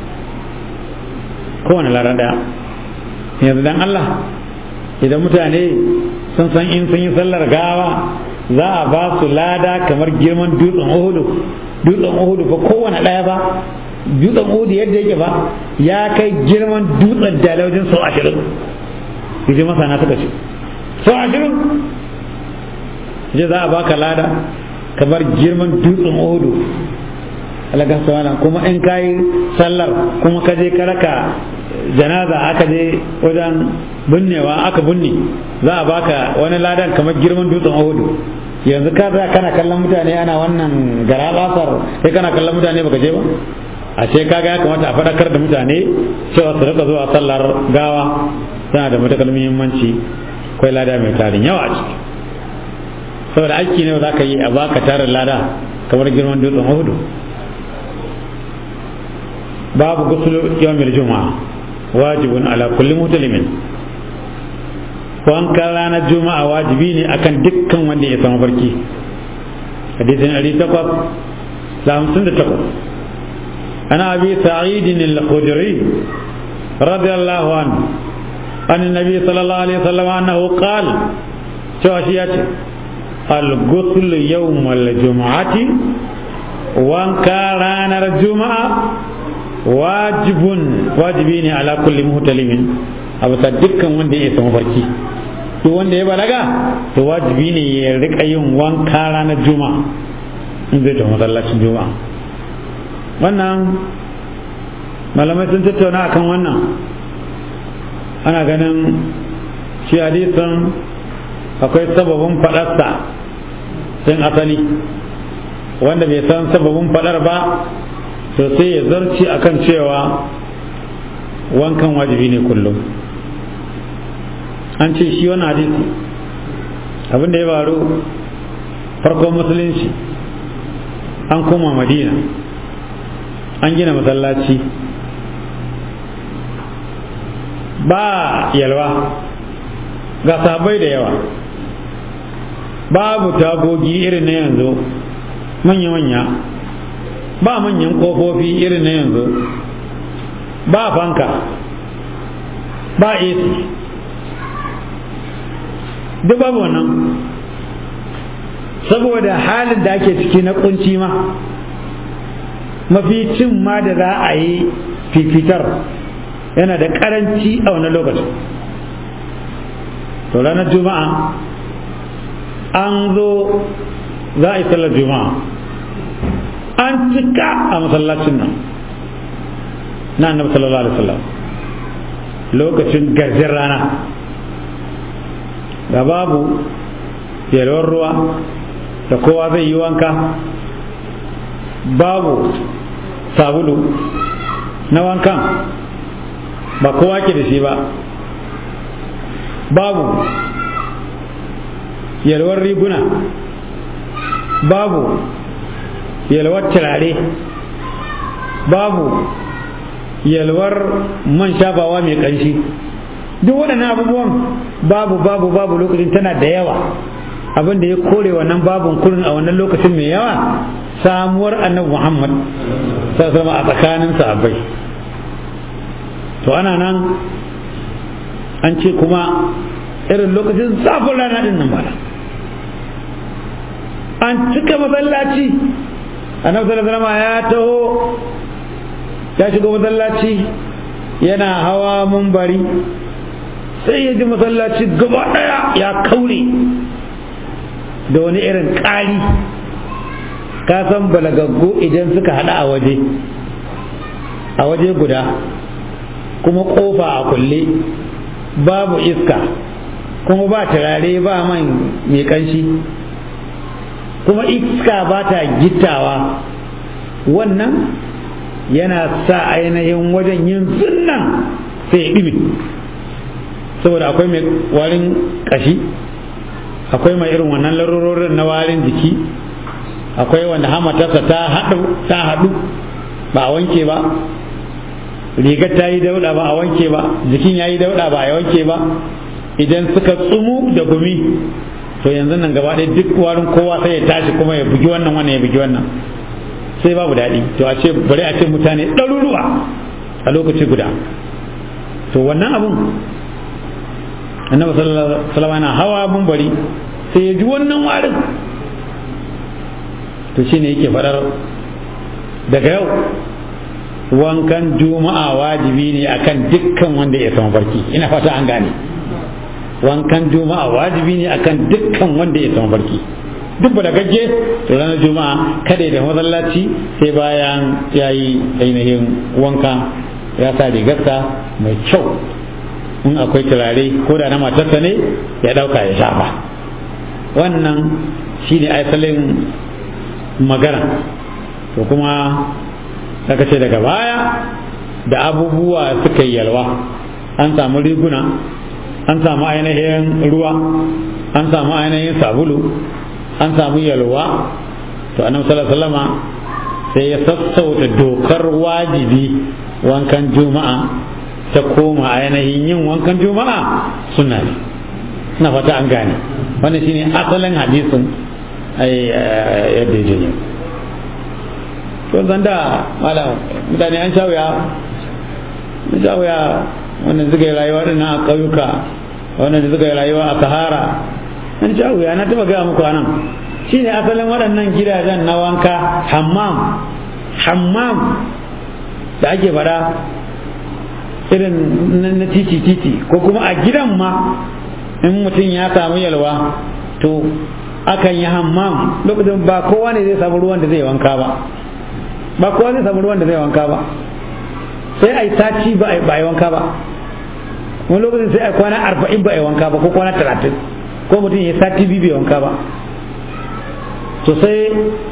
kowane lada daya yanzu dan Allah idan mutane sun san in sun yi sallar gawa za a ba su lada kamar girman dutsen uhudu dutsen uhudu fa kowane daya ba dutsen uhudu yadda yake ba ya kai girman dutsen dalilin sau ashirin yaje masana suka ce sau ashirin je za a baka lada kamar girman dutsen uhudu alaga sawana kuma in kayi sallar kuma ka je ka raka janaza aka je wajen binnewa aka binne za a baka wani ladan kamar girman dutsen uhudu yanzu ka za kana kallon mutane ana wannan gara basar sai kana kallon mutane baka je ba a ce kaga ya kamata a faɗakar da mutane cewa su rika zuwa sallar gawa tana da matakar muhimmanci akwai lada mai tarin yawa a ciki saboda aiki ne za ka yi a baka tarin lada kamar girman dutsen hudu babu gusul yawmil juma'a wajibun ala kulli mutalimin wankan ranar juma'a wajibi ne akan dukkan wanda ya samu farki hadisin 858 عن ابي سعيد الخدري رضي الله عنه عن النبي صلى الله عليه وسلم انه قال شوشيات الغسل يوم الجمعة وان كان الجمعة واجب واجبين على كل مهتلم abu dukkan wanda ya samu farki duk wanda ya balaga to wajibi ne ya rika yin wanka ranar juma'a in zai tafi masallacin juma'a wannan malamai sun tattauna akan wannan ana ganin shi hadisin akwai sababin faɗarsa sun asali wanda bai san sababin faɗar ba to sai ya zarci akan cewa wankan wajibi ne kullum an ce shi wani hadisi abinda ya faru farkon musulunci an koma madina an gina masallaci ba yalwa ga sabai da yawa babu tagogi irin na yanzu manya-manya ba manyan kofofi irin na yanzu ba fanka ba AC duk babu wannan saboda halin da ake ciki na kunci ma mafi cin ma da za a yi fifitar yana da karanci a wani lokacin to ranar juma'a an zo za a yi sallar juma'a an cika a masallacin nan na annabi sallallahu alaihi wasallam lokacin garjin rana da babu yalwar ruwa da kowa zai yi wanka babu sabulu na wankan ba kowa ke da shi ba babu yalwar riguna babu yalwar turare babu yalwar man shafawa mai ƙanshi duk waɗannan abubuwan babu babu babu lokacin tana da yawa abin da ya kore wannan babun kurin a wannan lokacin mai yawa samuwar annabi muhammad sama a tsakanin sahabbai to ana nan an ce kuma irin lokacin zafin rana din nan bala an cika masallaci annabi sallallahu alaihi ya taho ya shiga masallaci yana hawa mumbari sai ya ji masallaci gaba daya ya kaure da wani irin ƙari ka san balagaggu idan suka haɗa a waje a waje guda kuma ƙofa a kulle babu iska kuma ba turare ba man mai ƙanshi kuma iska ba ta gittawa wannan yana sa ainihin wajen yin sunnan sai ya ɗime saboda akwai mai warin ƙashi akwai mai irin wannan larurorin na warin jiki akwai wanda hamatarsa ta haɗu ta haɗu ba a wanke ba rigar ta yi dauɗa ba a wanke ba jikin ya yi dauɗa ba a wanke ba idan suka tsumu da gumi to yanzu nan gaba ɗaya duk warin kowa sai ya tashi kuma ya bugi wannan wannan ya bugi wannan sai babu daɗi to a ce bari a ce mutane ɗaruruwa a lokaci guda to wannan abun annabi sallallahu alaihi wasallam yana hawa bari sai ya ji wannan warin to shine yake faɗar daga yau wankan juma'a wajibi ne akan dukkan wanda ya samu barki ina fata an gane wankan juma'a wajibi ne akan dukkan wanda ya samu barki duk da gagge to ranar juma'a kada da masallaci sai bayan ya yi ainihin wanka ya sa rigarsa mai kyau in akwai turare ko da na matarsa ne ya dauka ya shafa wannan shine asalin magana to kuma aka ce daga baya da abubuwa suka yi yalwa an samu riguna an samu ainihin ruwa an samu ainihin sabulu an samu yalwa to annabi sallallahu alaihi sai ya sassauta dokar wajibi wankan juma'a ta koma ainihin yin wankan juma'a suna ne na fata an gane wannan shine asalin hadisin yadda ya janyo to zan da malam mutane an sha wuya an sha wuya wannan suka yi rayuwa din a ƙauyuka wannan suka yi rayuwa a sahara an sha wuya na taba gaya muku anan shine asalin waɗannan gidajen na wanka hammam hammam da ake faɗa irin na titi titi ko kuma a gidan ma in mutum ya samu yalwa to akan yi hammam lokacin ba kowa ne zai samu ruwan da zai wanka ba ba kowa zai samu ruwan da zai wanka ba sai a yi sati ba a yi wanka ba wani lokacin sai a yi kwana arba'in ba a yi wanka ba ko kwana talatin ko mutum ya sati biyu bai wanka ba to sai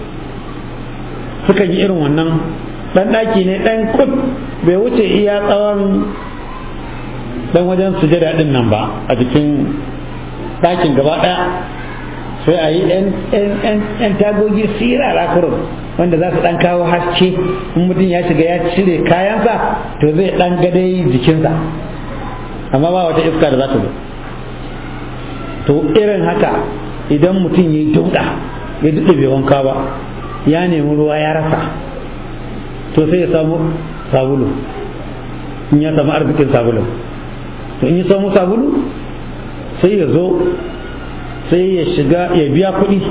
suka yi irin wannan dan daki ne dan kut bai wuce iya tsawon dan wajen sujada din nan ba a jikin dakin gaba daya sai a yi yan tagogi sirara kurun wanda za su dan kawo haske in mutum ya shiga ya cire kayansa to zai dan gadai jikinsa amma ba wata iska da za ta zo to irin haka idan mutum ya yi dauda ya duɗe bai wanka ba ya nemi ruwa ya rasa to sai ya samu sabulu in ya samu arzikin sabulu to in ya samu sabulu sai ya zo sai ya shiga ya biya kuɗi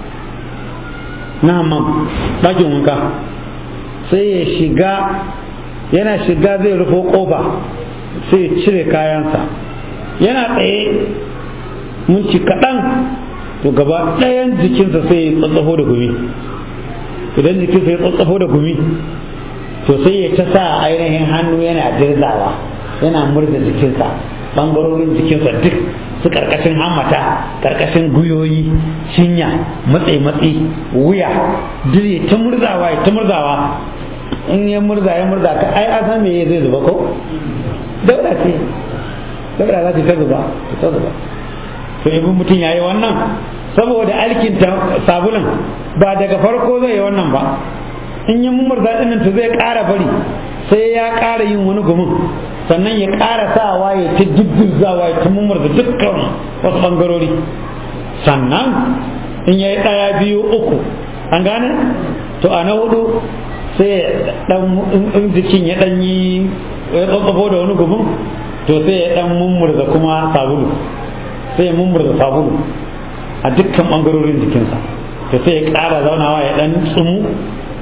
na hammam ɗakin wanka sai ya shiga yana shiga zai rufo ƙofa sai ya cire kayansa yana tsaye minci kaɗan to gaba ɗayan jikinsa sai ya tsatsafo da gumi idan jikinsa ya tsatsafo da gumi to sai ya ta sa ainihin hannu yana dirzawa yana murza jikinsa ɓangarorin jikinsa duk su karkashin hammata karkashin guyoyi cinya matsi matsi wuya duk ya ta murzawa ya ta murzawa in ya murza ya murza ka ai a san me zai zuba ko daura ce daura za ta zuba ta zuba to ibin mutum ya yi wannan saboda alkinta sabulun ba daga farko zai yi wannan ba in yi murza ɗinin to zai ƙara bari sai ya ƙara yin wani gumin sannan ya ƙara sawa ya ta jibbizawa ya ta murza dukkan wasu ɓangarori sannan in ya yi ɗaya biyu uku an gane to a na hudu sai in jikin ya ɗan yi ya tsatsafo da wani gumin to sai ya ɗan mummurza kuma sabulu sai ya mummurza sabulu a dukkan ɓangarorin jikinsa to sai ya ƙara zaunawa ya ɗan tsumu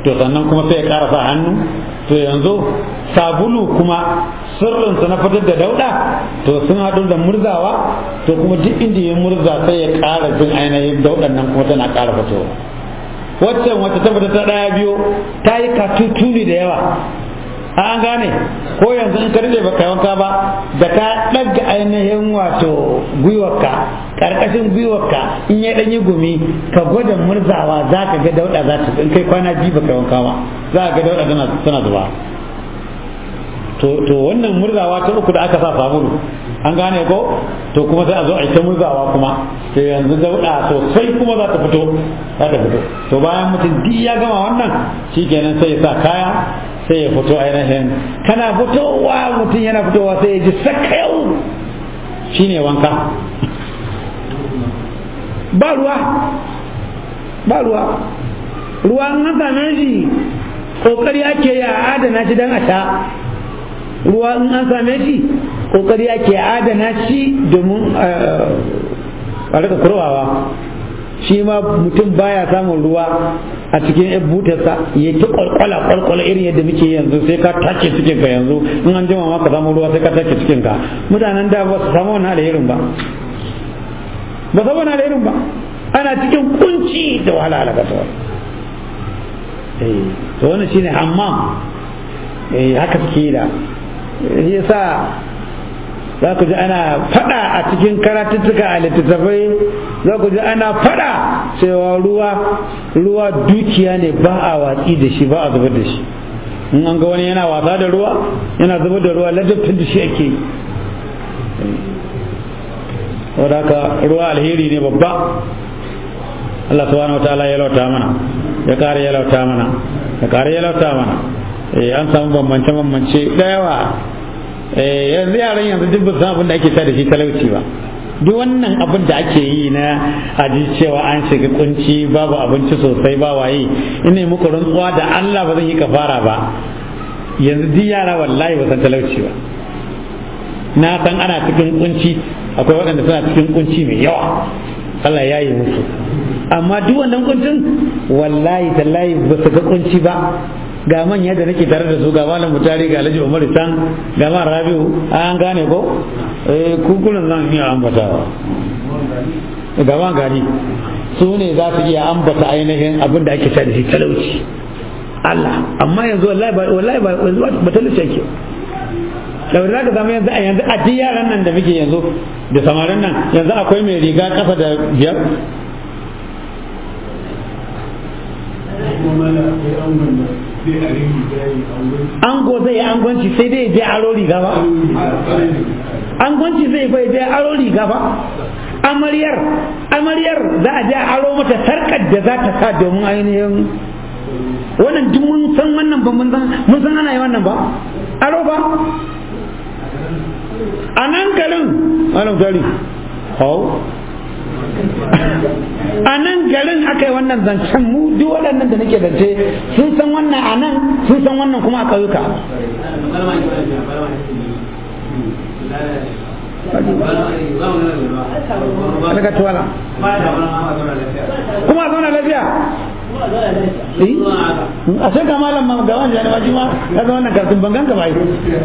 to sannan kuma sai ya ƙara sa hannu to yanzu sabulu kuma sirrinsa na fitar da dauda to sun haɗu da murzawa to kuma duk inda ya murza sai ya ƙara jin ainihin daudan nan kuma tana ƙara fitowa waccan wacce ta fita ta ɗaya biyu ta yi katutuni da yawa an gane ko yanzu in ka rike baka wanka ba da ka ɗaga ainihin wato gwiwarka ƙarƙashin gwiwarka in ya ɗanyi gumi ka gwada murzawa za ka ga dauɗa za ta in kai kwana biyu baka wanka ba za ka ga dauɗa tana zuba to wannan murzawa ta uku da aka sa sabulu an gane ko to kuma sai a zo a yi ta murzawa kuma to yanzu dauɗa sosai kuma za ta fito za ta fito to bayan mutum duk ya gama wannan shikenan sai ya sa kaya sai ya fito ainihin kana fitowa mutum yana fitowa sai ya ji sakayau shine wanka ba ruwa ba ruwa ruwa an same shi kokari ake yi a adana shi don a sha ruwa in an same shi kokari ake adana shi domin a rika kurwawa shi ma mutum baya samun ruwa a cikin yan butarsa ya ta kwalkwala kwalkwala irin yadda muke yanzu sai ka take cikin ka yanzu in an jima ma ka samu ruwa sai ka take cikin ka mutanen da ba su samu wannan alherin ba ba samu wannan alherin ba ana cikin kunci da wahala halaka ta eh to wannan shine hammam eh haka suke yi da yasa za ku ji ana fada a cikin karatuttuka a littattafai za ku ji ana fada cewa ruwa ruwa dukiya ne ba a watsi da shi ba a zubar da shi in an ga wani yana wasa da ruwa yana zubar da ruwa ladabtar da shi ake wadaka ruwa alheri ne babba Allah subhanahu wa ta'ala ya lauta mana ya kare ya lauta mana ya kare ya lauta mana an samu bambance bambance da yawa yanzu yaran yanzu duk ba san abin da ake sa da shi talauci ba duk wannan abin da ake yi na aji cewa an shiga kunci babu abinci sosai ba waye ina muku rantsuwa da Allah ba zan yi kafara ba yanzu duk yara wallahi ba san talauci ba na san ana cikin kunci akwai waɗanda suna cikin kunci mai yawa Allah ya yi musu amma duk wannan kuncin wallahi tallahi ba su ga kunci ba ga manya da nake tare da su ga malam mutari ga alhaji umar san ga man rabiu an gane ko eh kukulan zan iya ambatawa ga man gari su ne za su iya ambata ainihin abin da ake da shi talauci Allah amma yanzu wallahi ba wallahi ba ba talauci ake da za ka zama yanzu a yanzu a duk yaran nan da muke yanzu da samarin nan yanzu akwai mai riga kafa da biyar ango zai yi angonci sai dai je aro riga ba angonci zai bai je aro riga ba amaryar amaryar za a je aro mata sarkar da za ta sa domin ainihin wannan duk mun san wannan ba mun san ana yi wannan ba aro ba a nan garin malam gari hau a nan garin aka yi wannan zancen mu duk waɗannan da nake zance sun san wannan a nan sun san wannan kuma a ƙauyuka daga tuwala kuma a zauna lafiya a sai ga malam ma ga wani jani ma ka ga wannan kartun bangan ka bai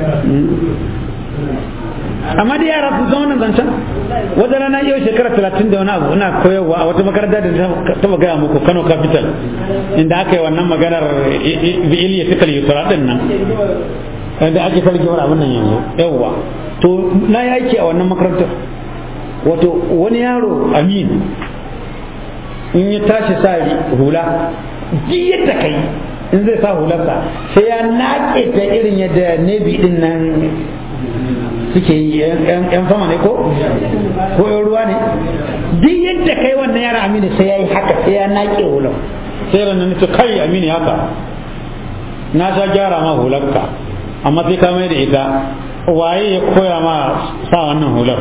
amma da yara su zama zancen wata rana yau shekara talatin da wani abu ina koyarwa a wata makaranta da taba gaya muku kano capital inda aka yi wannan maganar iliya tukal yusra din nan da ake sarkewar abin nan yanzu yawwa to na yi aiki a wannan makarantar wato wani yaro amin in ya tashi sa hula duk yadda kai in zai sa hularsa sai ya naƙe ta irin yadda nebi din nan suke yi yan fama ne ko ko yan ruwa ne duk yadda kai wannan yara aminu sai ya yi haka sai ya naƙe hular sai ranar nace kai aminu haka na sha gyara ma hularka amma sai ka mai da ita waye ya koya ma sa wannan hular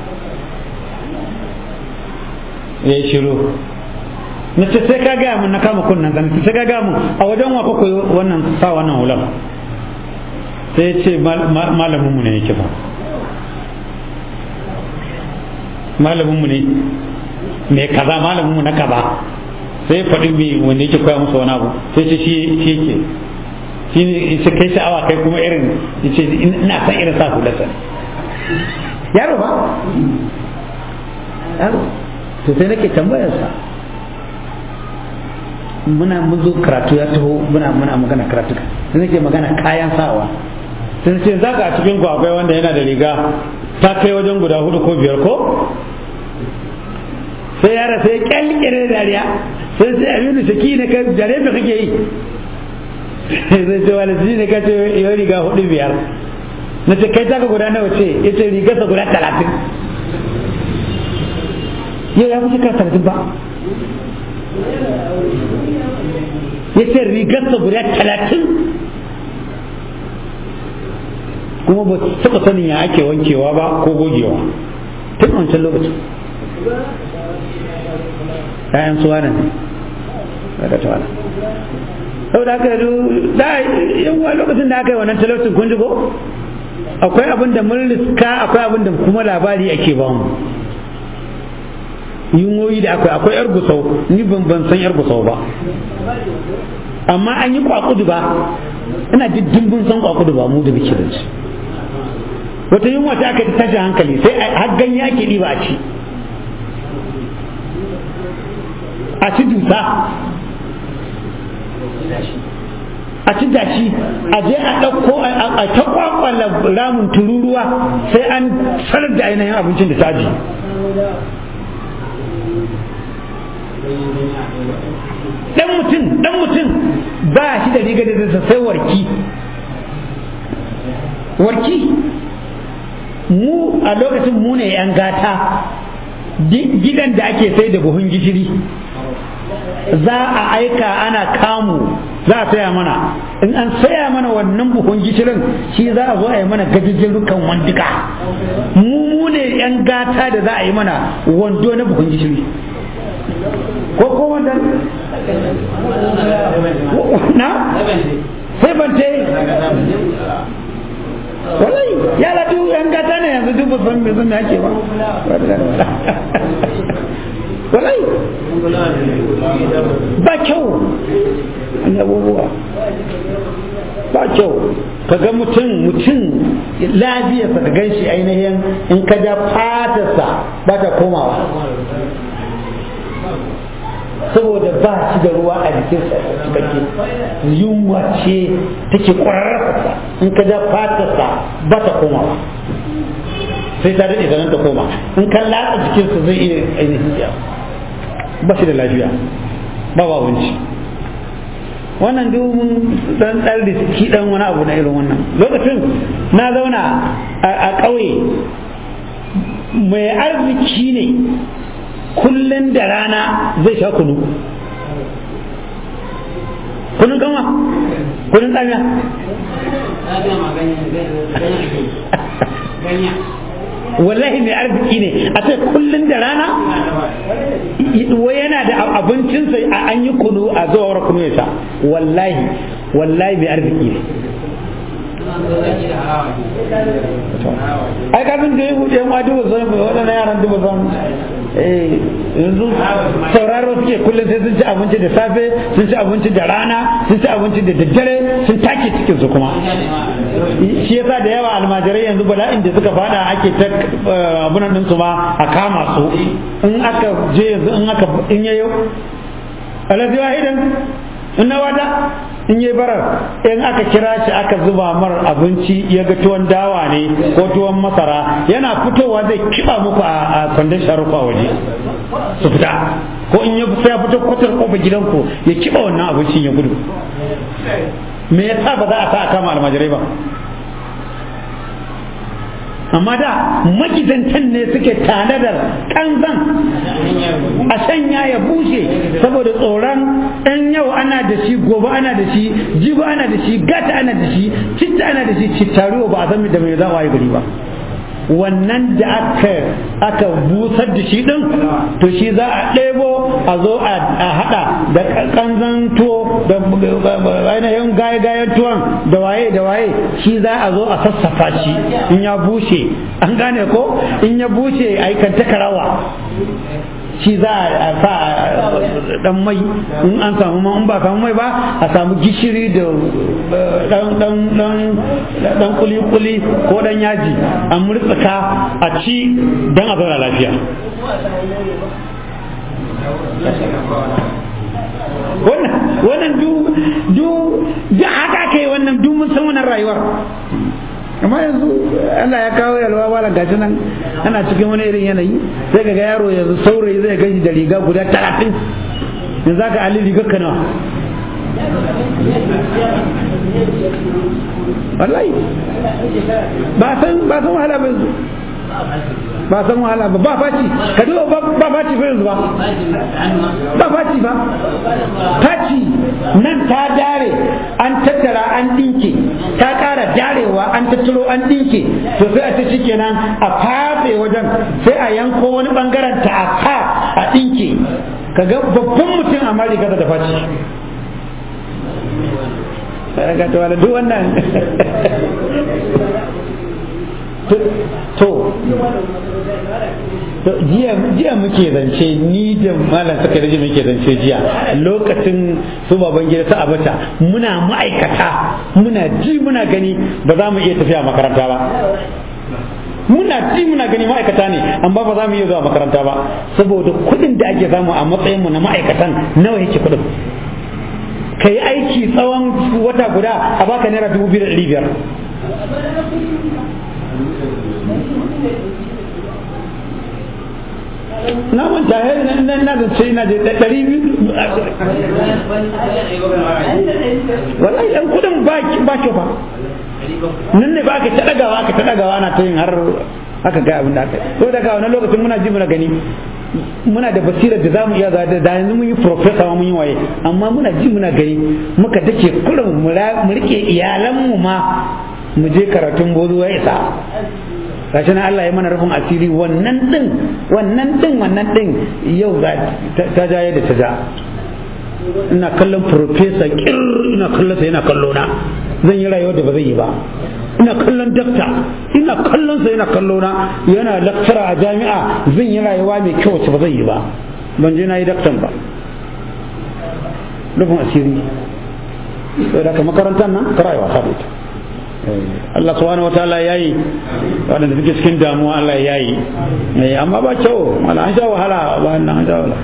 ya yi shiru na ce sai ka gaya mun na kama kunnan zan sai ka gaya mun a wajen wa koyi wannan sa wannan hular sai ce malamin mu ne yake ba malamin mu ne me kaza malamin mu na kaza sai faɗi mai wanda yake koya musu wani abu sai ce shi shi yake shi ne shi kai sha'awa kai kuma irin yace ina san irin sa hularsa yaro ba yaro to sai nake tambayar sa muna mun zo karatu ya taho muna muna magana karatu sai nake magana kayan sawa sai ce za ka a cikin ku akwai wanda yana da riga ta kai wajen guda hudu ko biyar ko sai yara sai kyalkyare da dariya sai sai aminu shaki ne ka dare da kake yi sai ce wani shi ne ka ce yau riga hudu biyar na ce kai taka guda nawa ce ya ce rigarsa guda talatin yau ya fi shekara talatin ba ya ce rigarsa guda talatin kuma ba taɓa sanin ya ake wankewa ba ko gogewa tun wancan lokacin ‘ya'yan suwa ne daga tawala saboda haka da yawa lokacin da aka yi wannan talaucin kun ji ko akwai abin da mun riska akwai abin da kuma labari ake ba mu yunwoyi da akwai akwai yar gusau ni ban ban san yar gusau ba amma an yi kwakudu ba ina diddin san kwakudu ba mu da muke da shi wata yunwa ta aka tashi hankali sai har ganye ake ɗiba a ci a ci dusa a ci dashi a je a ɗauko a ta kwakwala ramin tururuwa sai an sanar da ainihin abincin da taji dan mutum dan mutum ba shi da riga da sai warki warki mu a lokacin mu ne yan gata gidan da ake sai da buhun gishiri za a aika ana kamu za a saya mana in an saya mana wannan buhun gishirin shi za a zo a yi mana gajijin rukan wanduka mu mu ne yan gata da za a yi mana wando na buhun gishiri ko ko wanda na sai bante wallahi ya latu yan gata ne yanzu duk ba san me zan ake ba wallahi ba kyau an abubuwa ba kyau ka ga mutum mutum lafiyarsa ka gan shi ainihin in ka ja fatarsa ba ta komawa saboda ba shi da ruwa a jikinsa cikakke yunwa ce take ƙwararrasa in ka ja fatarsa ba ta komawa sai ta daɗe zanen ta koma in ka latsa jikinsa zai iya ainihin ya ba shi da lafiya ba ba wanci wannan dubin dan dan riski dan wani abu na irin wannan lokacin na zauna a ƙauye mai arziki ne kullum da rana zai sha kunu kunun gama kunun tsamiya wallahi mai arziki ne a ce kullum da rana wai yana da abincinsa a an yi kunu a zuwa kunu ya sha wallahi wallahi mai arziki ne ai kafin da ya hudu yan wadu ba zan waɗannan yaran duba zan yanzu sauraro suke kullum sai sun ci abinci da safe sun ci abinci da rana sun ci abinci da daddare sun take cikin su kuma shi yasa da yawa almajirai yanzu bala'in da suka fada ake ta abunan din su ma a kama su in aka je yanzu in aka in yayo alazi wahidan in na wata in yi barar in aka kira shi aka zuba mar abinci ya ga tuwon dawa ne ko tuwon masara yana fitowa zai kiba muku a kwandon sharufa waje su fita ko in ya fito kwatar kofar gidanku ya kiba wannan abincin ya gudu me yasa ba za a sa a kama almajirai ba amma da magidantan ne suke tanadar kanzan a sanya ya bushe saboda tsoron ɗan yau ana da shi gobe ana da shi jibi ana da shi gata ana da shi citta ana da shi cittaruwa ba a san da mai za a yi gari ba wannan da aka aka busar da shi din to shi za a ɗebo a zo a haɗa da kanzan tuwo da ainihin gaye-gayen tuwon da waye da waye shi za a zo a sassafa shi in ya bushe an gane ko in ya bushe a yi kanta karawa shi za a sa dan mai in an samu ma in ba samu mai ba a samu gishiri da dan dan dan dan kuli kuli ko dan yaji a murtsaka a ci dan a zauna lafiya wannan wannan du du da haka kai wannan du mun san wannan rayuwar amma yanzu Allah ya kawo yalwa wala gashi nan ana cikin wani irin yanayi sai ga yaro yanzu saurayi zai gashi da riga guda talatin yanzu aka ali riga ka nawa wallahi ba san ba san wahala ba yanzu ba san wahala ba ba faci ka duba ba faci fa yanzu ba ba faci ba faci nan ta dare an tattara an dinke ta kara darewa an tattaro an dinke to sai a ce shikenan a fafe wajen sai a yanko wani bangaren ta a ka a dinke kaga babban mutum a mari da faci ga to duk wannan to jiya muke zance ni da malam saka da muke zance jiya lokacin su baban gida ta abata muna ma'aikata muna ji muna gani ba za mu iya tafiya makaranta ba muna ji muna gani ma'aikata ne amma ba za mu iya zuwa makaranta ba saboda kuɗin da ake samu a matsayin mu na ma'aikatan nawa yake kuɗin ka yi aiki tsawon wata guda a baka naira dubu biyu da ɗari biyar na manta ya na na da sai na da ɗari biyu wallahi ɗan kudin ba ba kyau ba nan ne ba aka ta ɗagawa aka ta ɗagawa ana ta yin har aka ga abin da aka yi daga wani lokacin muna ji muna gani muna da basirar da zamu iya da da yanzu mun yi professor mun yi waye amma muna ji muna gani muka dake kurin mu rike iyalanmu ma mu je karatun bozo ya isa gashi na Allah ya mana rufin asiri wannan din wannan din wannan din yau ga ta ja yadda ta ja ina kallon professor kir ina kallon sa yana kallo na zan yi rayuwar da ba zai yi ba ina kallon dakta ina kallon sa yana kallo na yana lecturer a jami'a zan yi rayuwa mai kyau wacce ba zai yi ba ban je na yi daktan ba rufin asiri sai da makarantar nan ta rayuwa ta ita Allah subhanahu wa ta'ala yayi waɗanda suke cikin damuwa Allah yayi amma ba kyau mala an sha wahala ba nan an sha wahala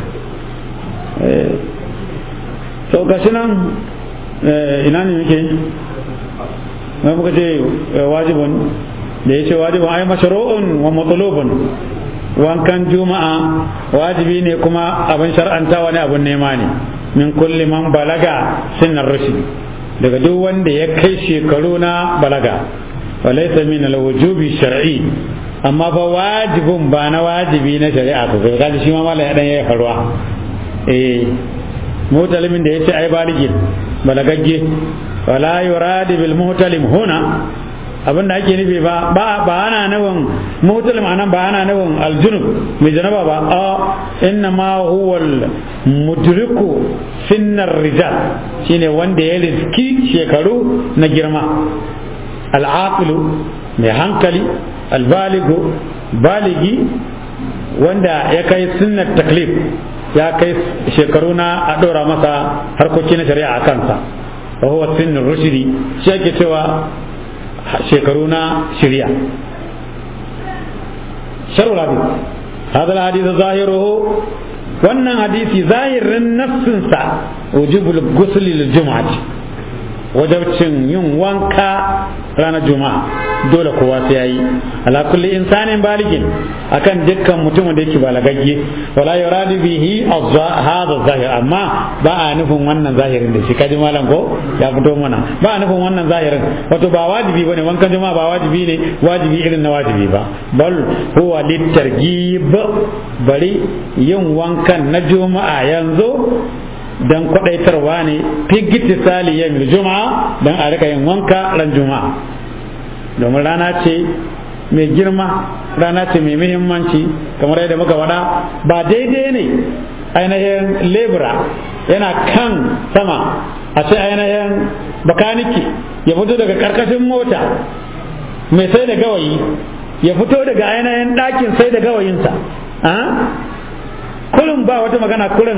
to gashi nan ina ne yake mai muka ce wajibun da ya ce wajibun ai mashru'un wa matsalubun wankan juma'a wajibi ne kuma abin shar'anta wani abin nema ne min kulli man balaga sinnar rushd daga duk wanda ya kai shekaru na balaga walaysa min alwujubi shar'i amma ba wajibin ba na wajibi na shari'a sosai kaji shi ma mallan ya dan yayi faruwa eh mutalimin da yace ai baligin balagagge wala yuradi bil muhtalim huna abin da ake nufi ba ba ba ana nufin mutalim anan ba ana nufin aljunub mai janaba ba a inna ma huwa mudriku finnar rijal shine wanda ya riski shekaru na girma al'aqilu mai hankali albaligu baligi wanda ya kai sunnar taklif ya kai shekaru na a ɗora masa harkoki na shari'a a kansa wa huwa sinnur rushdi shi ake cewa shekaru na shirya sharu rabi hadal hadith zahiruhu wannan hadisi zahirin nafsinsa wujubul ghusl lil jum'ati wajabcin yin wanka ranar juma'a dole kowa sai yayi ala kulli insanin baligin akan dukkan mutumin da yake balagagge wala yuradu bihi hadha zahir amma ba a nufin wannan zahirin da shi kaji malam ko ya fito mana ba a nufin wannan zahirin wato ba wajibi bane wankan juma'a ba wajibi ne wajibi irin na wajibi ba bal huwa litarghib bari yin wankan na juma'a yanzu dan kwadaitarwa ne figiti sali ya juma'a dan a rika yin wanka ran juma'a domin rana ce mai girma rana ce mai muhimmanci kamar yadda muka faɗa ba daidai ne ainihin lebura yana kan sama a ce ainihin bakaniki ya fito daga karkashin mota mai sai da gawayi ya fito daga ainihin ɗakin sai da gawayinsa kullum ba wata magana kullum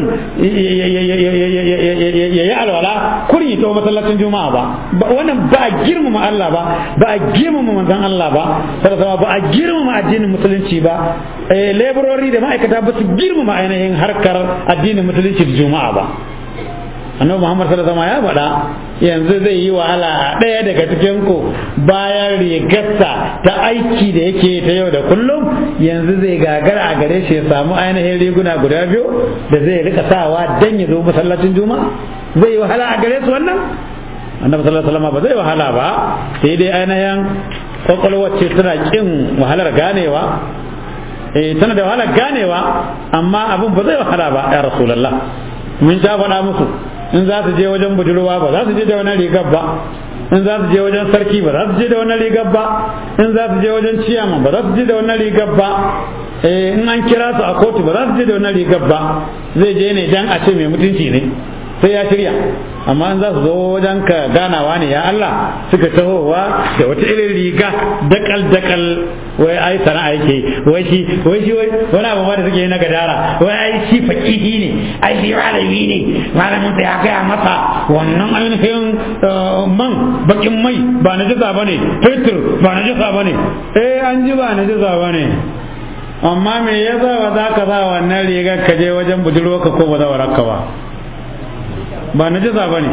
ya yi alwala kullum ya tawo masallacin juma'a ba wannan ba a girmama Allah ba ba a girmama manzon Allah ba sarrafa ba a girmama addinin musulunci ba laborori da ma'aikata ba su girmama ainihin harkar addinin musulunci da juma'a ba annabi Muhammad sallallahu alaihi wasallam ya faɗa yanzu zai yi wahala ɗaya daga cikin ku bayan rigarsa ta aiki da yake ta yau da kullum yanzu zai gagara a gare shi ya samu ainihin riguna guda biyu da zai rika sawa dan ya zo masallacin juma'a zai yi wahala a gare su wannan annabi sallallahu alaihi wasallam ba zai wahala ba sai dai ainihin kwakwalwar ce tana kin wahalar ganewa eh tana da wahalar ganewa amma abin ba zai wahala ba ya rasulullah mun ta faɗa musu in za su je wajen budurwa ba za su je da wani rigar ba in za su je wajen sarki ba za su je da wani rigar ba in za su je wajen ciyaman ba za su je da wani rigar ba in an kira su a kotu ba za su je da wani rigar ba zai je ne dan a ce mai mutunci ne sai ya shirya amma in za su zo wajen ka ganawa ne ya Allah suka tahowa da wata irin riga dakal dakal wai ai sana'a yake wai shi wai shi wai wani abu ma da suke yi na gadara wai ai shi fakihi ne ai shi malami ne malamin sa ya gaya masa wannan ainihin man bakin mai ba na jisa bane fetur ba na jisa bane eh an ji ba na jisa bane amma me yasa ba za ka sa wannan rigar ka je wajen budurwarka ko ba za waraka ba ba na jiza ba ne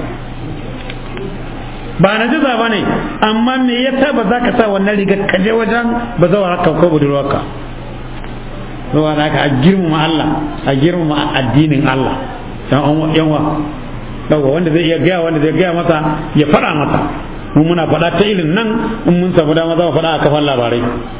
ba na jiza ba ne amma me yasa ba za ka sa wannan rigar ka je wajen ba za waraka ko budurwarka zuwa da aka a girmama Allah a girmama addinin Allah yanwa daga wanda zai iya gaya wanda zai gaya masa ya faɗa masa mun muna faɗa ta ilin nan in mun samu dama za mu faɗa a kafan labarai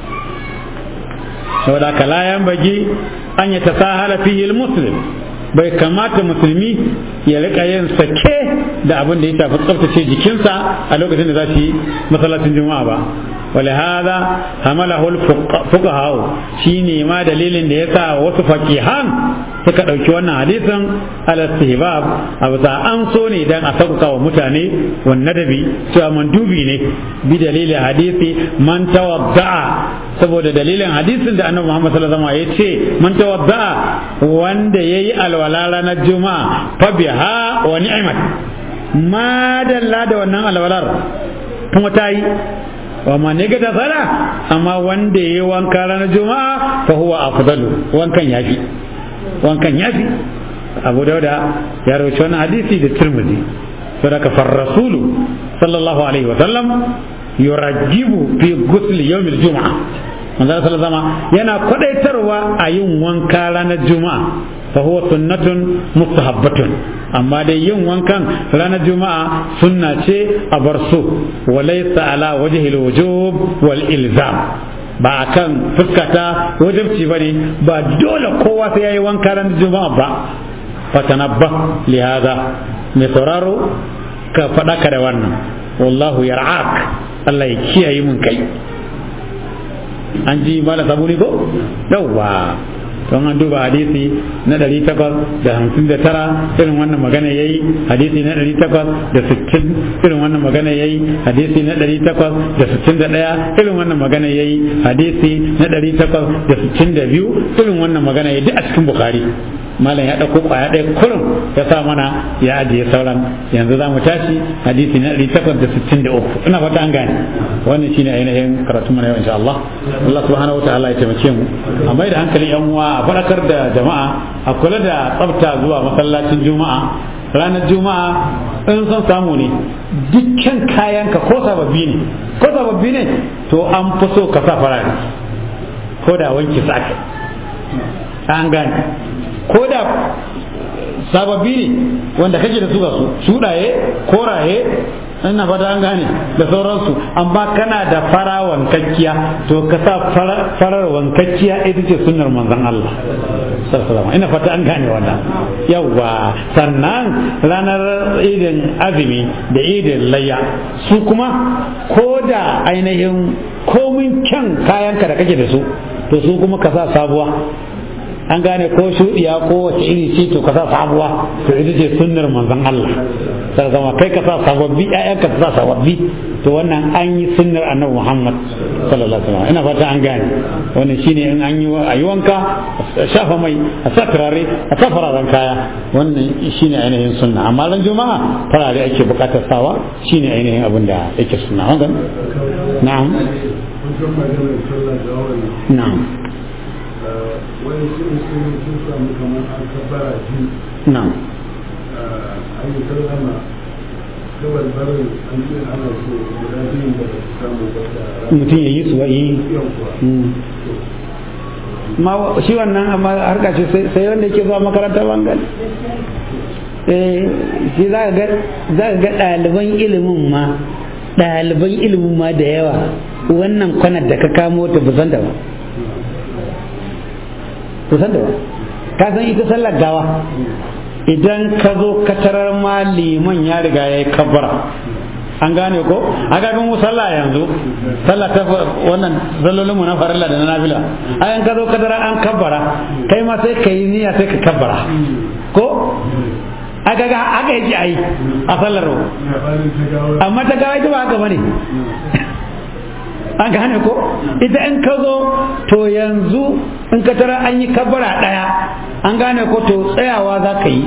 saboda ka layan bagi an ya tasahala fihi muslim bai kamata musulmi ya rika yin sake da abin da ya shafi tsaftace jikinsa a lokacin da za su yi masallacin juma'a ba ولهذا حمله الفقهاء shine ma dalilin da yasa wasu faqihan suka dauki wannan hadisin al istihbab abu ta an so ne dan a sauka wa mutane wan nadabi cewa mandubi ne bi dalilin hadisi man tawadda'a saboda dalilin hadisin da annabi Muhammad sallallahu alaihi wasallam ya ce man tawadda'a wanda yayi alwala ranar juma'a fa biha wa ni'mat ma dalla da wannan alwalar kuma ta yi wa ma ne ga sala amma wanda yayi wanka ranar juma'a fa huwa afdalu wankan yafi wankan yafi abu dauda ya rawaito wannan hadisi da tirmidhi sadaka far rasulu sallallahu alaihi wa sallam yurajjibu fi ghusl yawm al-jum'a manzo sallallahu yana kwadaitarwa a yin wanka ranar juma'a fa huwa sunnatun mustahabbatun amma dai yin wankan ranar juma'a sunna ce a bar so walaysa ala wajhi al-wujub wal ilzam ba akan fuskata wajibci bane ba dole kowa sai yayi wanka ranar juma'a ba fatanabba li hada mai sauraro ka faɗa ka da wannan wallahu yar'ak Allah ya kiyaye mun kai an ji mala sabuni ko yawwa don an duba hadisi na ɗari takwas da hamsin da tara irin wannan magana ya yi hadisi na ɗari takwas da sittin irin wannan magana ya yi hadisi na ɗari takwas da sittin da ɗaya irin wannan magana ya yi hadisi na ɗari takwas da sittin da biyu irin wannan magana ya duk a cikin bukari malam ya ɗauko ƙwaya ɗaya kurum ya sa mana ya ajiye sauran yanzu za mu tashi hadisi na ɗari takwas da sittin da uku ina fata an gane wannan shine ainihin karatu mana yau insha Allah Allah subhanahu wa ta'ala ya taimake mu a mai da hankali yan uwa a faɗakar da jama'a a kula da tsafta zuwa masallacin juma'a ranar juma'a in son samu ne dukkan kayanka ko sababbi ne ko sababbi ne to an fi so ka sa farare ko da wanki sake an gane ko da sababbi ne wanda kake da su ga su shuɗaye koraye ina fata an gane da sauransu amma kana da fara wankakkiya to ka sa farar wankakkiya ita ce sunnar manzon Allah sallallahu ina fata an gane wannan yawa sannan ranar idin azumi da idin layya su kuma ko da ainihin komin kyan kayanka da kake da su to su kuma ka sa sabuwa an gane ko shuɗiya ko wace iri ce to ka sa sabuwa to ita ce sunnar manzon Allah sai zama kai ka sa sababbi ƴaƴan ka sa sababbi to wannan an yi sunnar annabi Muhammad sallallahu alaihi wasallam ina fata an gane wannan shine in an yi ayi wanka a shafa mai a sa turare a sa fararen kaya wannan shine ainihin sunna amma ran juma'a farare ake bukatar sawa shine ainihin abin da yake sunna hakan na'am na'am
wani shirin sun sun samu kamar an kabbara biyu
na'am
an yi sallama gabar barin an ce ana so guda biyun da ba su samu ba da
mutum ya yi su wa yi
yau kuwa
ma shi wannan amma harka ce sai wanda yake zuwa makaranta bangal eh shi za ka ga ɗaliban ilimin ma ɗaliban ilimin ma da yawa wannan kwanar da ka kamo ta busan da ba busan da ba ka san ita sallar gawa idan ka zo ka tarar ma liman ya riga ya yi kabbara an gane ko a ga mu sallah yanzu sallah ta wannan zallolinmu na farilla da na nafila ayan ka zo ka tara an kabbara kai ma sai ka yi niyya sai ka kabbara ko aka ga aka yi ai a sallar amma ta gawa ita ba haka bane an gane ko ita in ka zo to yanzu in ka tara an yi kabbara daya an gane ko to tsayawa za ka yi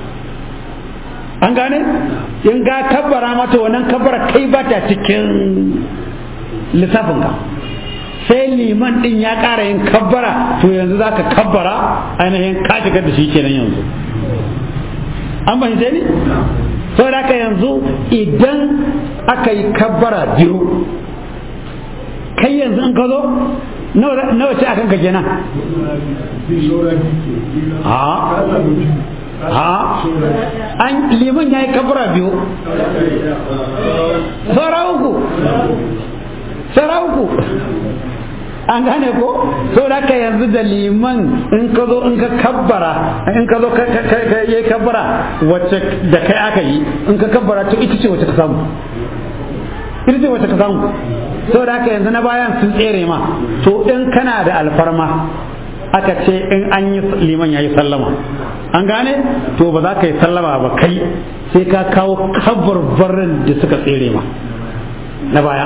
an gane in ga kabbara mata wannan kabbara kai ba ta cikin lissafinka sai liman din ya ƙara yin kabbara to yanzu za ka kabbara ainihin ka shigar da shi kenan yanzu an fahimce ni saboda haka yanzu idan aka yi kabbara biyu kai yanzu in ka zo nawa ce akan ka kenan a an liman ya yi kabura biyu saura uku saura uku an gane ko so da ka yanzu da liman in ka zo in ka kabbara in ka zo ka yi kabbara wacce da kai aka yi in ka kabbara to ita ce wacce ka samu ita ce wacce ka samu so da ka yanzu na bayan sun tsere ma to in kana da alfarma aka ce in an yi liman ya yi sallama an gane to ba za ka yi sallama ba kai sai ka kawo kabarbarin da suka tsere ma na baya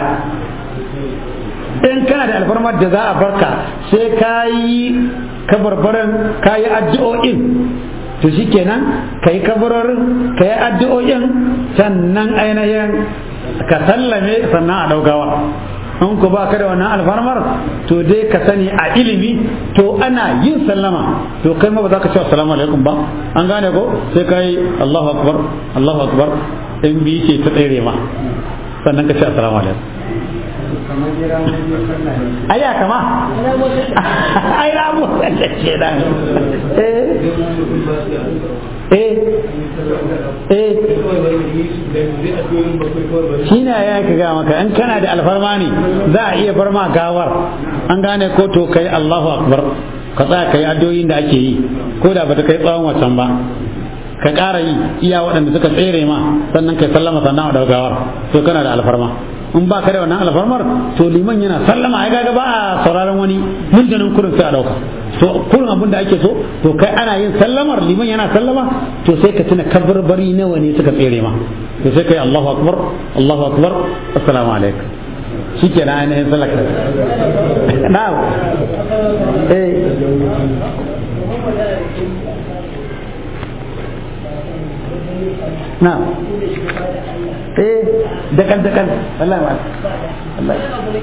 in kana da alfarmar da za a barka sai ka yi kabarbarin ka yi addu'o'in to shi kenan ka yi kabarorin ka yi addu'o'in sannan ainihin ka sallame sannan a daugawa in ku ba ka da wannan alfarmar to dai ka sani a ilimi to ana yin sallama to kai ma ba za ka ce assalamu alaikum ba an gane ko sai ka yi Allahu akbar Allahu akbar in bi ce ta tsere ma sannan ka ce assalamu alaikum aya kama ai ramu da ce da eh eh eh shi ne ya ka ga maka in kana da alfarma ne za a iya bar ma gawar an gane ko to kai Allahu akbar ka tsaya kai addu'o'in da ake yi ko da bata kai tsawon wacan ba ka ƙara yi iya waɗanda suka tsere ma sannan kai sallama sannan a gawar to kana da alfarma in ba ka da wannan alfarmar to liman yana sallama ai kaga ba a sauraron wani mintanin kurin sai a dauka to kurin abin da ake so to kai ana yin sallamar liman yana sallama to sai ka tuna kabarbari nawa ne suka tsere ma to sai kai Allahu akbar Allahu akbar assalamu alaikum shikenan ainihin sallaka na'am eh na'am eh dakan dakan Allah ma Allah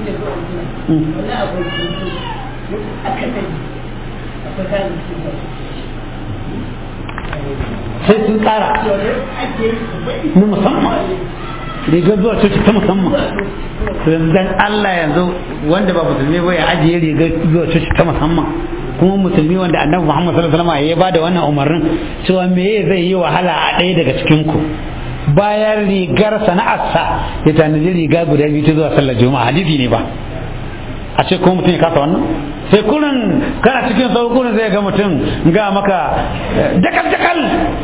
sai sun tsara na musamman rigar zuwa coci ta musamman dan Allah yanzu wanda ba musulmi ba ya ajiye rigar zuwa coci ta musamman kuma musulmi wanda annabi Muhammad sallallahu alaihi wasallam ya bada wannan umarnin cewa me zai yi wahala a ɗaya daga cikin ku bayan rigar sana'arsa ya tanaji riga guda biyu ta zuwa sallar juma'a hadisi ne ba a ce kuma mutum ya kasa wannan sai kurin kana cikin sau kurin zai ga mutum ga maka jakal jakal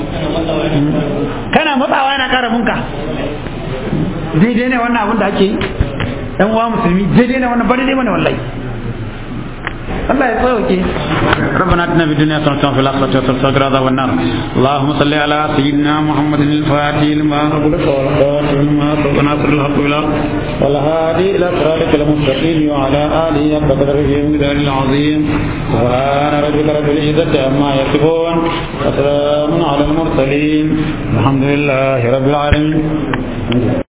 kana matsawa yana kara munka daidai ne wannan abin da ake yi ɗan uwa musulmi daidai ne wannan ba daidai bane wallahi Allah ya sauke ربنا اتنا في الدنيا حسنة وفي الآخرة حسنة وقنا عذاب النار اللهم صل على سيدنا محمد الفاتح لما أغلق والخاتم لما سبق ناصر الحق بالحق والهادي إلى صراطك المستقيم وعلى آله حق قدره ومقداره العظيم سبحان ربك رب العزة عما يصفون وسلام على المرسلين الحمد لله رب العالمين